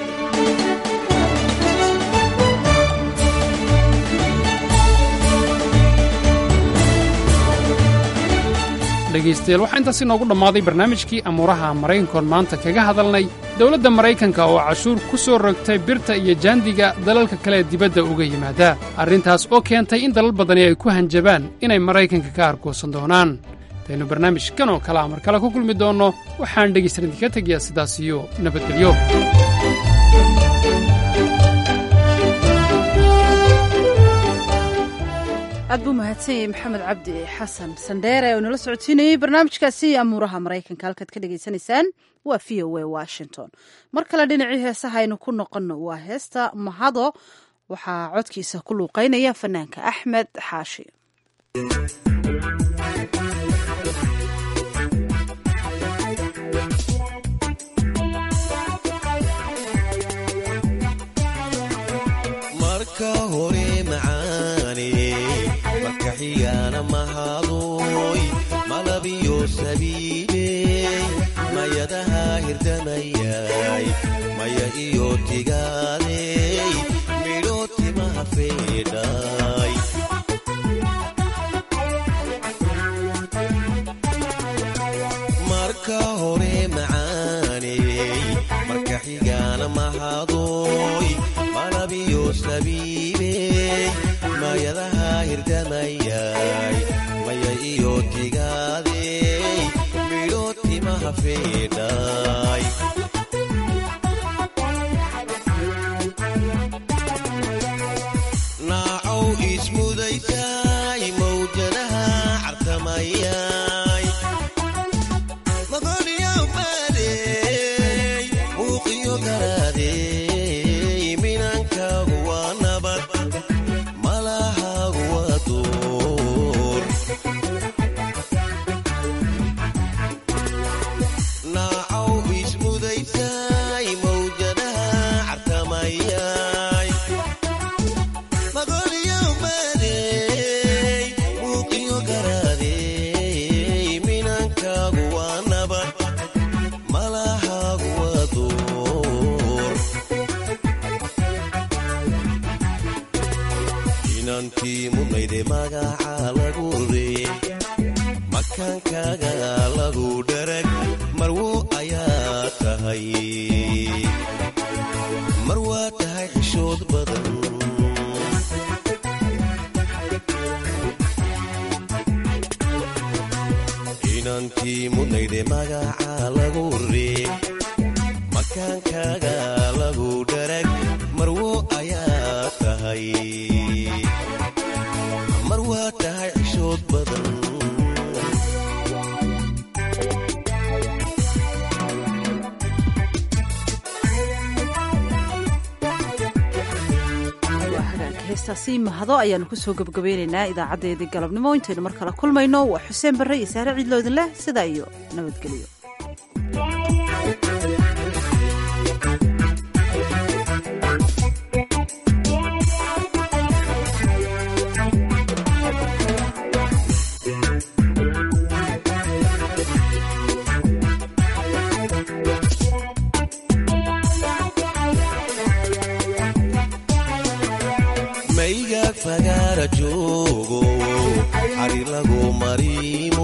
dhegaystayaal waxaa intaas inoogu dhammaaday barnaamijkii amuuraha maraykankoon maanta kaga hadalnay dowladda maraykanka oo cashuur ku soo rogtay birta iyo jaandiga dalalka kale dibadda uga yimaada arrintaas oo keentay in dalal badani ay ku hanjabaan inay maraykanka ka argoosan doonaan intaynu barnaamijkan oo kale amar kale ku kulmi doonno waxaan dhegaysan idinka tegayaa sidaas iyo nabadgelyo aad buu mahadsan yahay maxamed cabdi xasan sandheere oo nala socodsiinayey barnaamijkaasi amuuraha maraykanka halkaad ka dhagaysanaysaan waa v o a washington mar kale dhinacii heesaha aynu ku noqonno waa heesta mahado waxaa codkiisa ku luuqeynaya fanaanka axmed xaashi marka hore macaane marka xigana mahadoy malabiyo sabiiley mayadaha hirdamayay maya iyo tigaadey midho timaha feedhay marka hore macaaney marka xigana mahadoy malabiyo sabiibey mayadaha hirdamayay maya iyo tigaadey midho timaha feedhay naacow ismudaysay mawjadaha cartamayay maqoniyow baadey muuqiyo garaadey minankaagu waa nabad malahaagu waa duur naacow ismudaysay mawjadaha cartamayay maqoniyow baadey muuqiyo garaadey minankaagu waa nabad malahaagu waa duur inantii mudnayde magaca lagu rey makaankaaga lagu dharag marwo ayaa tahay mar waa tahay xishood badan inantii mudnayde magaca lagu rey makaankaaga lagu dharag marwo ayaa tahay mar waa tahay xishood badan waa hagaanka heestaasi mahado ayaanu kusoo gebgabaynaynaa idaacadeedii galabnimo intaynu mar kale kulmayno waa xuseen barre iyo saare ciidloodin leh sidaa iyo nabadgelyo maygaag fagaara joogo xari lagu mariimo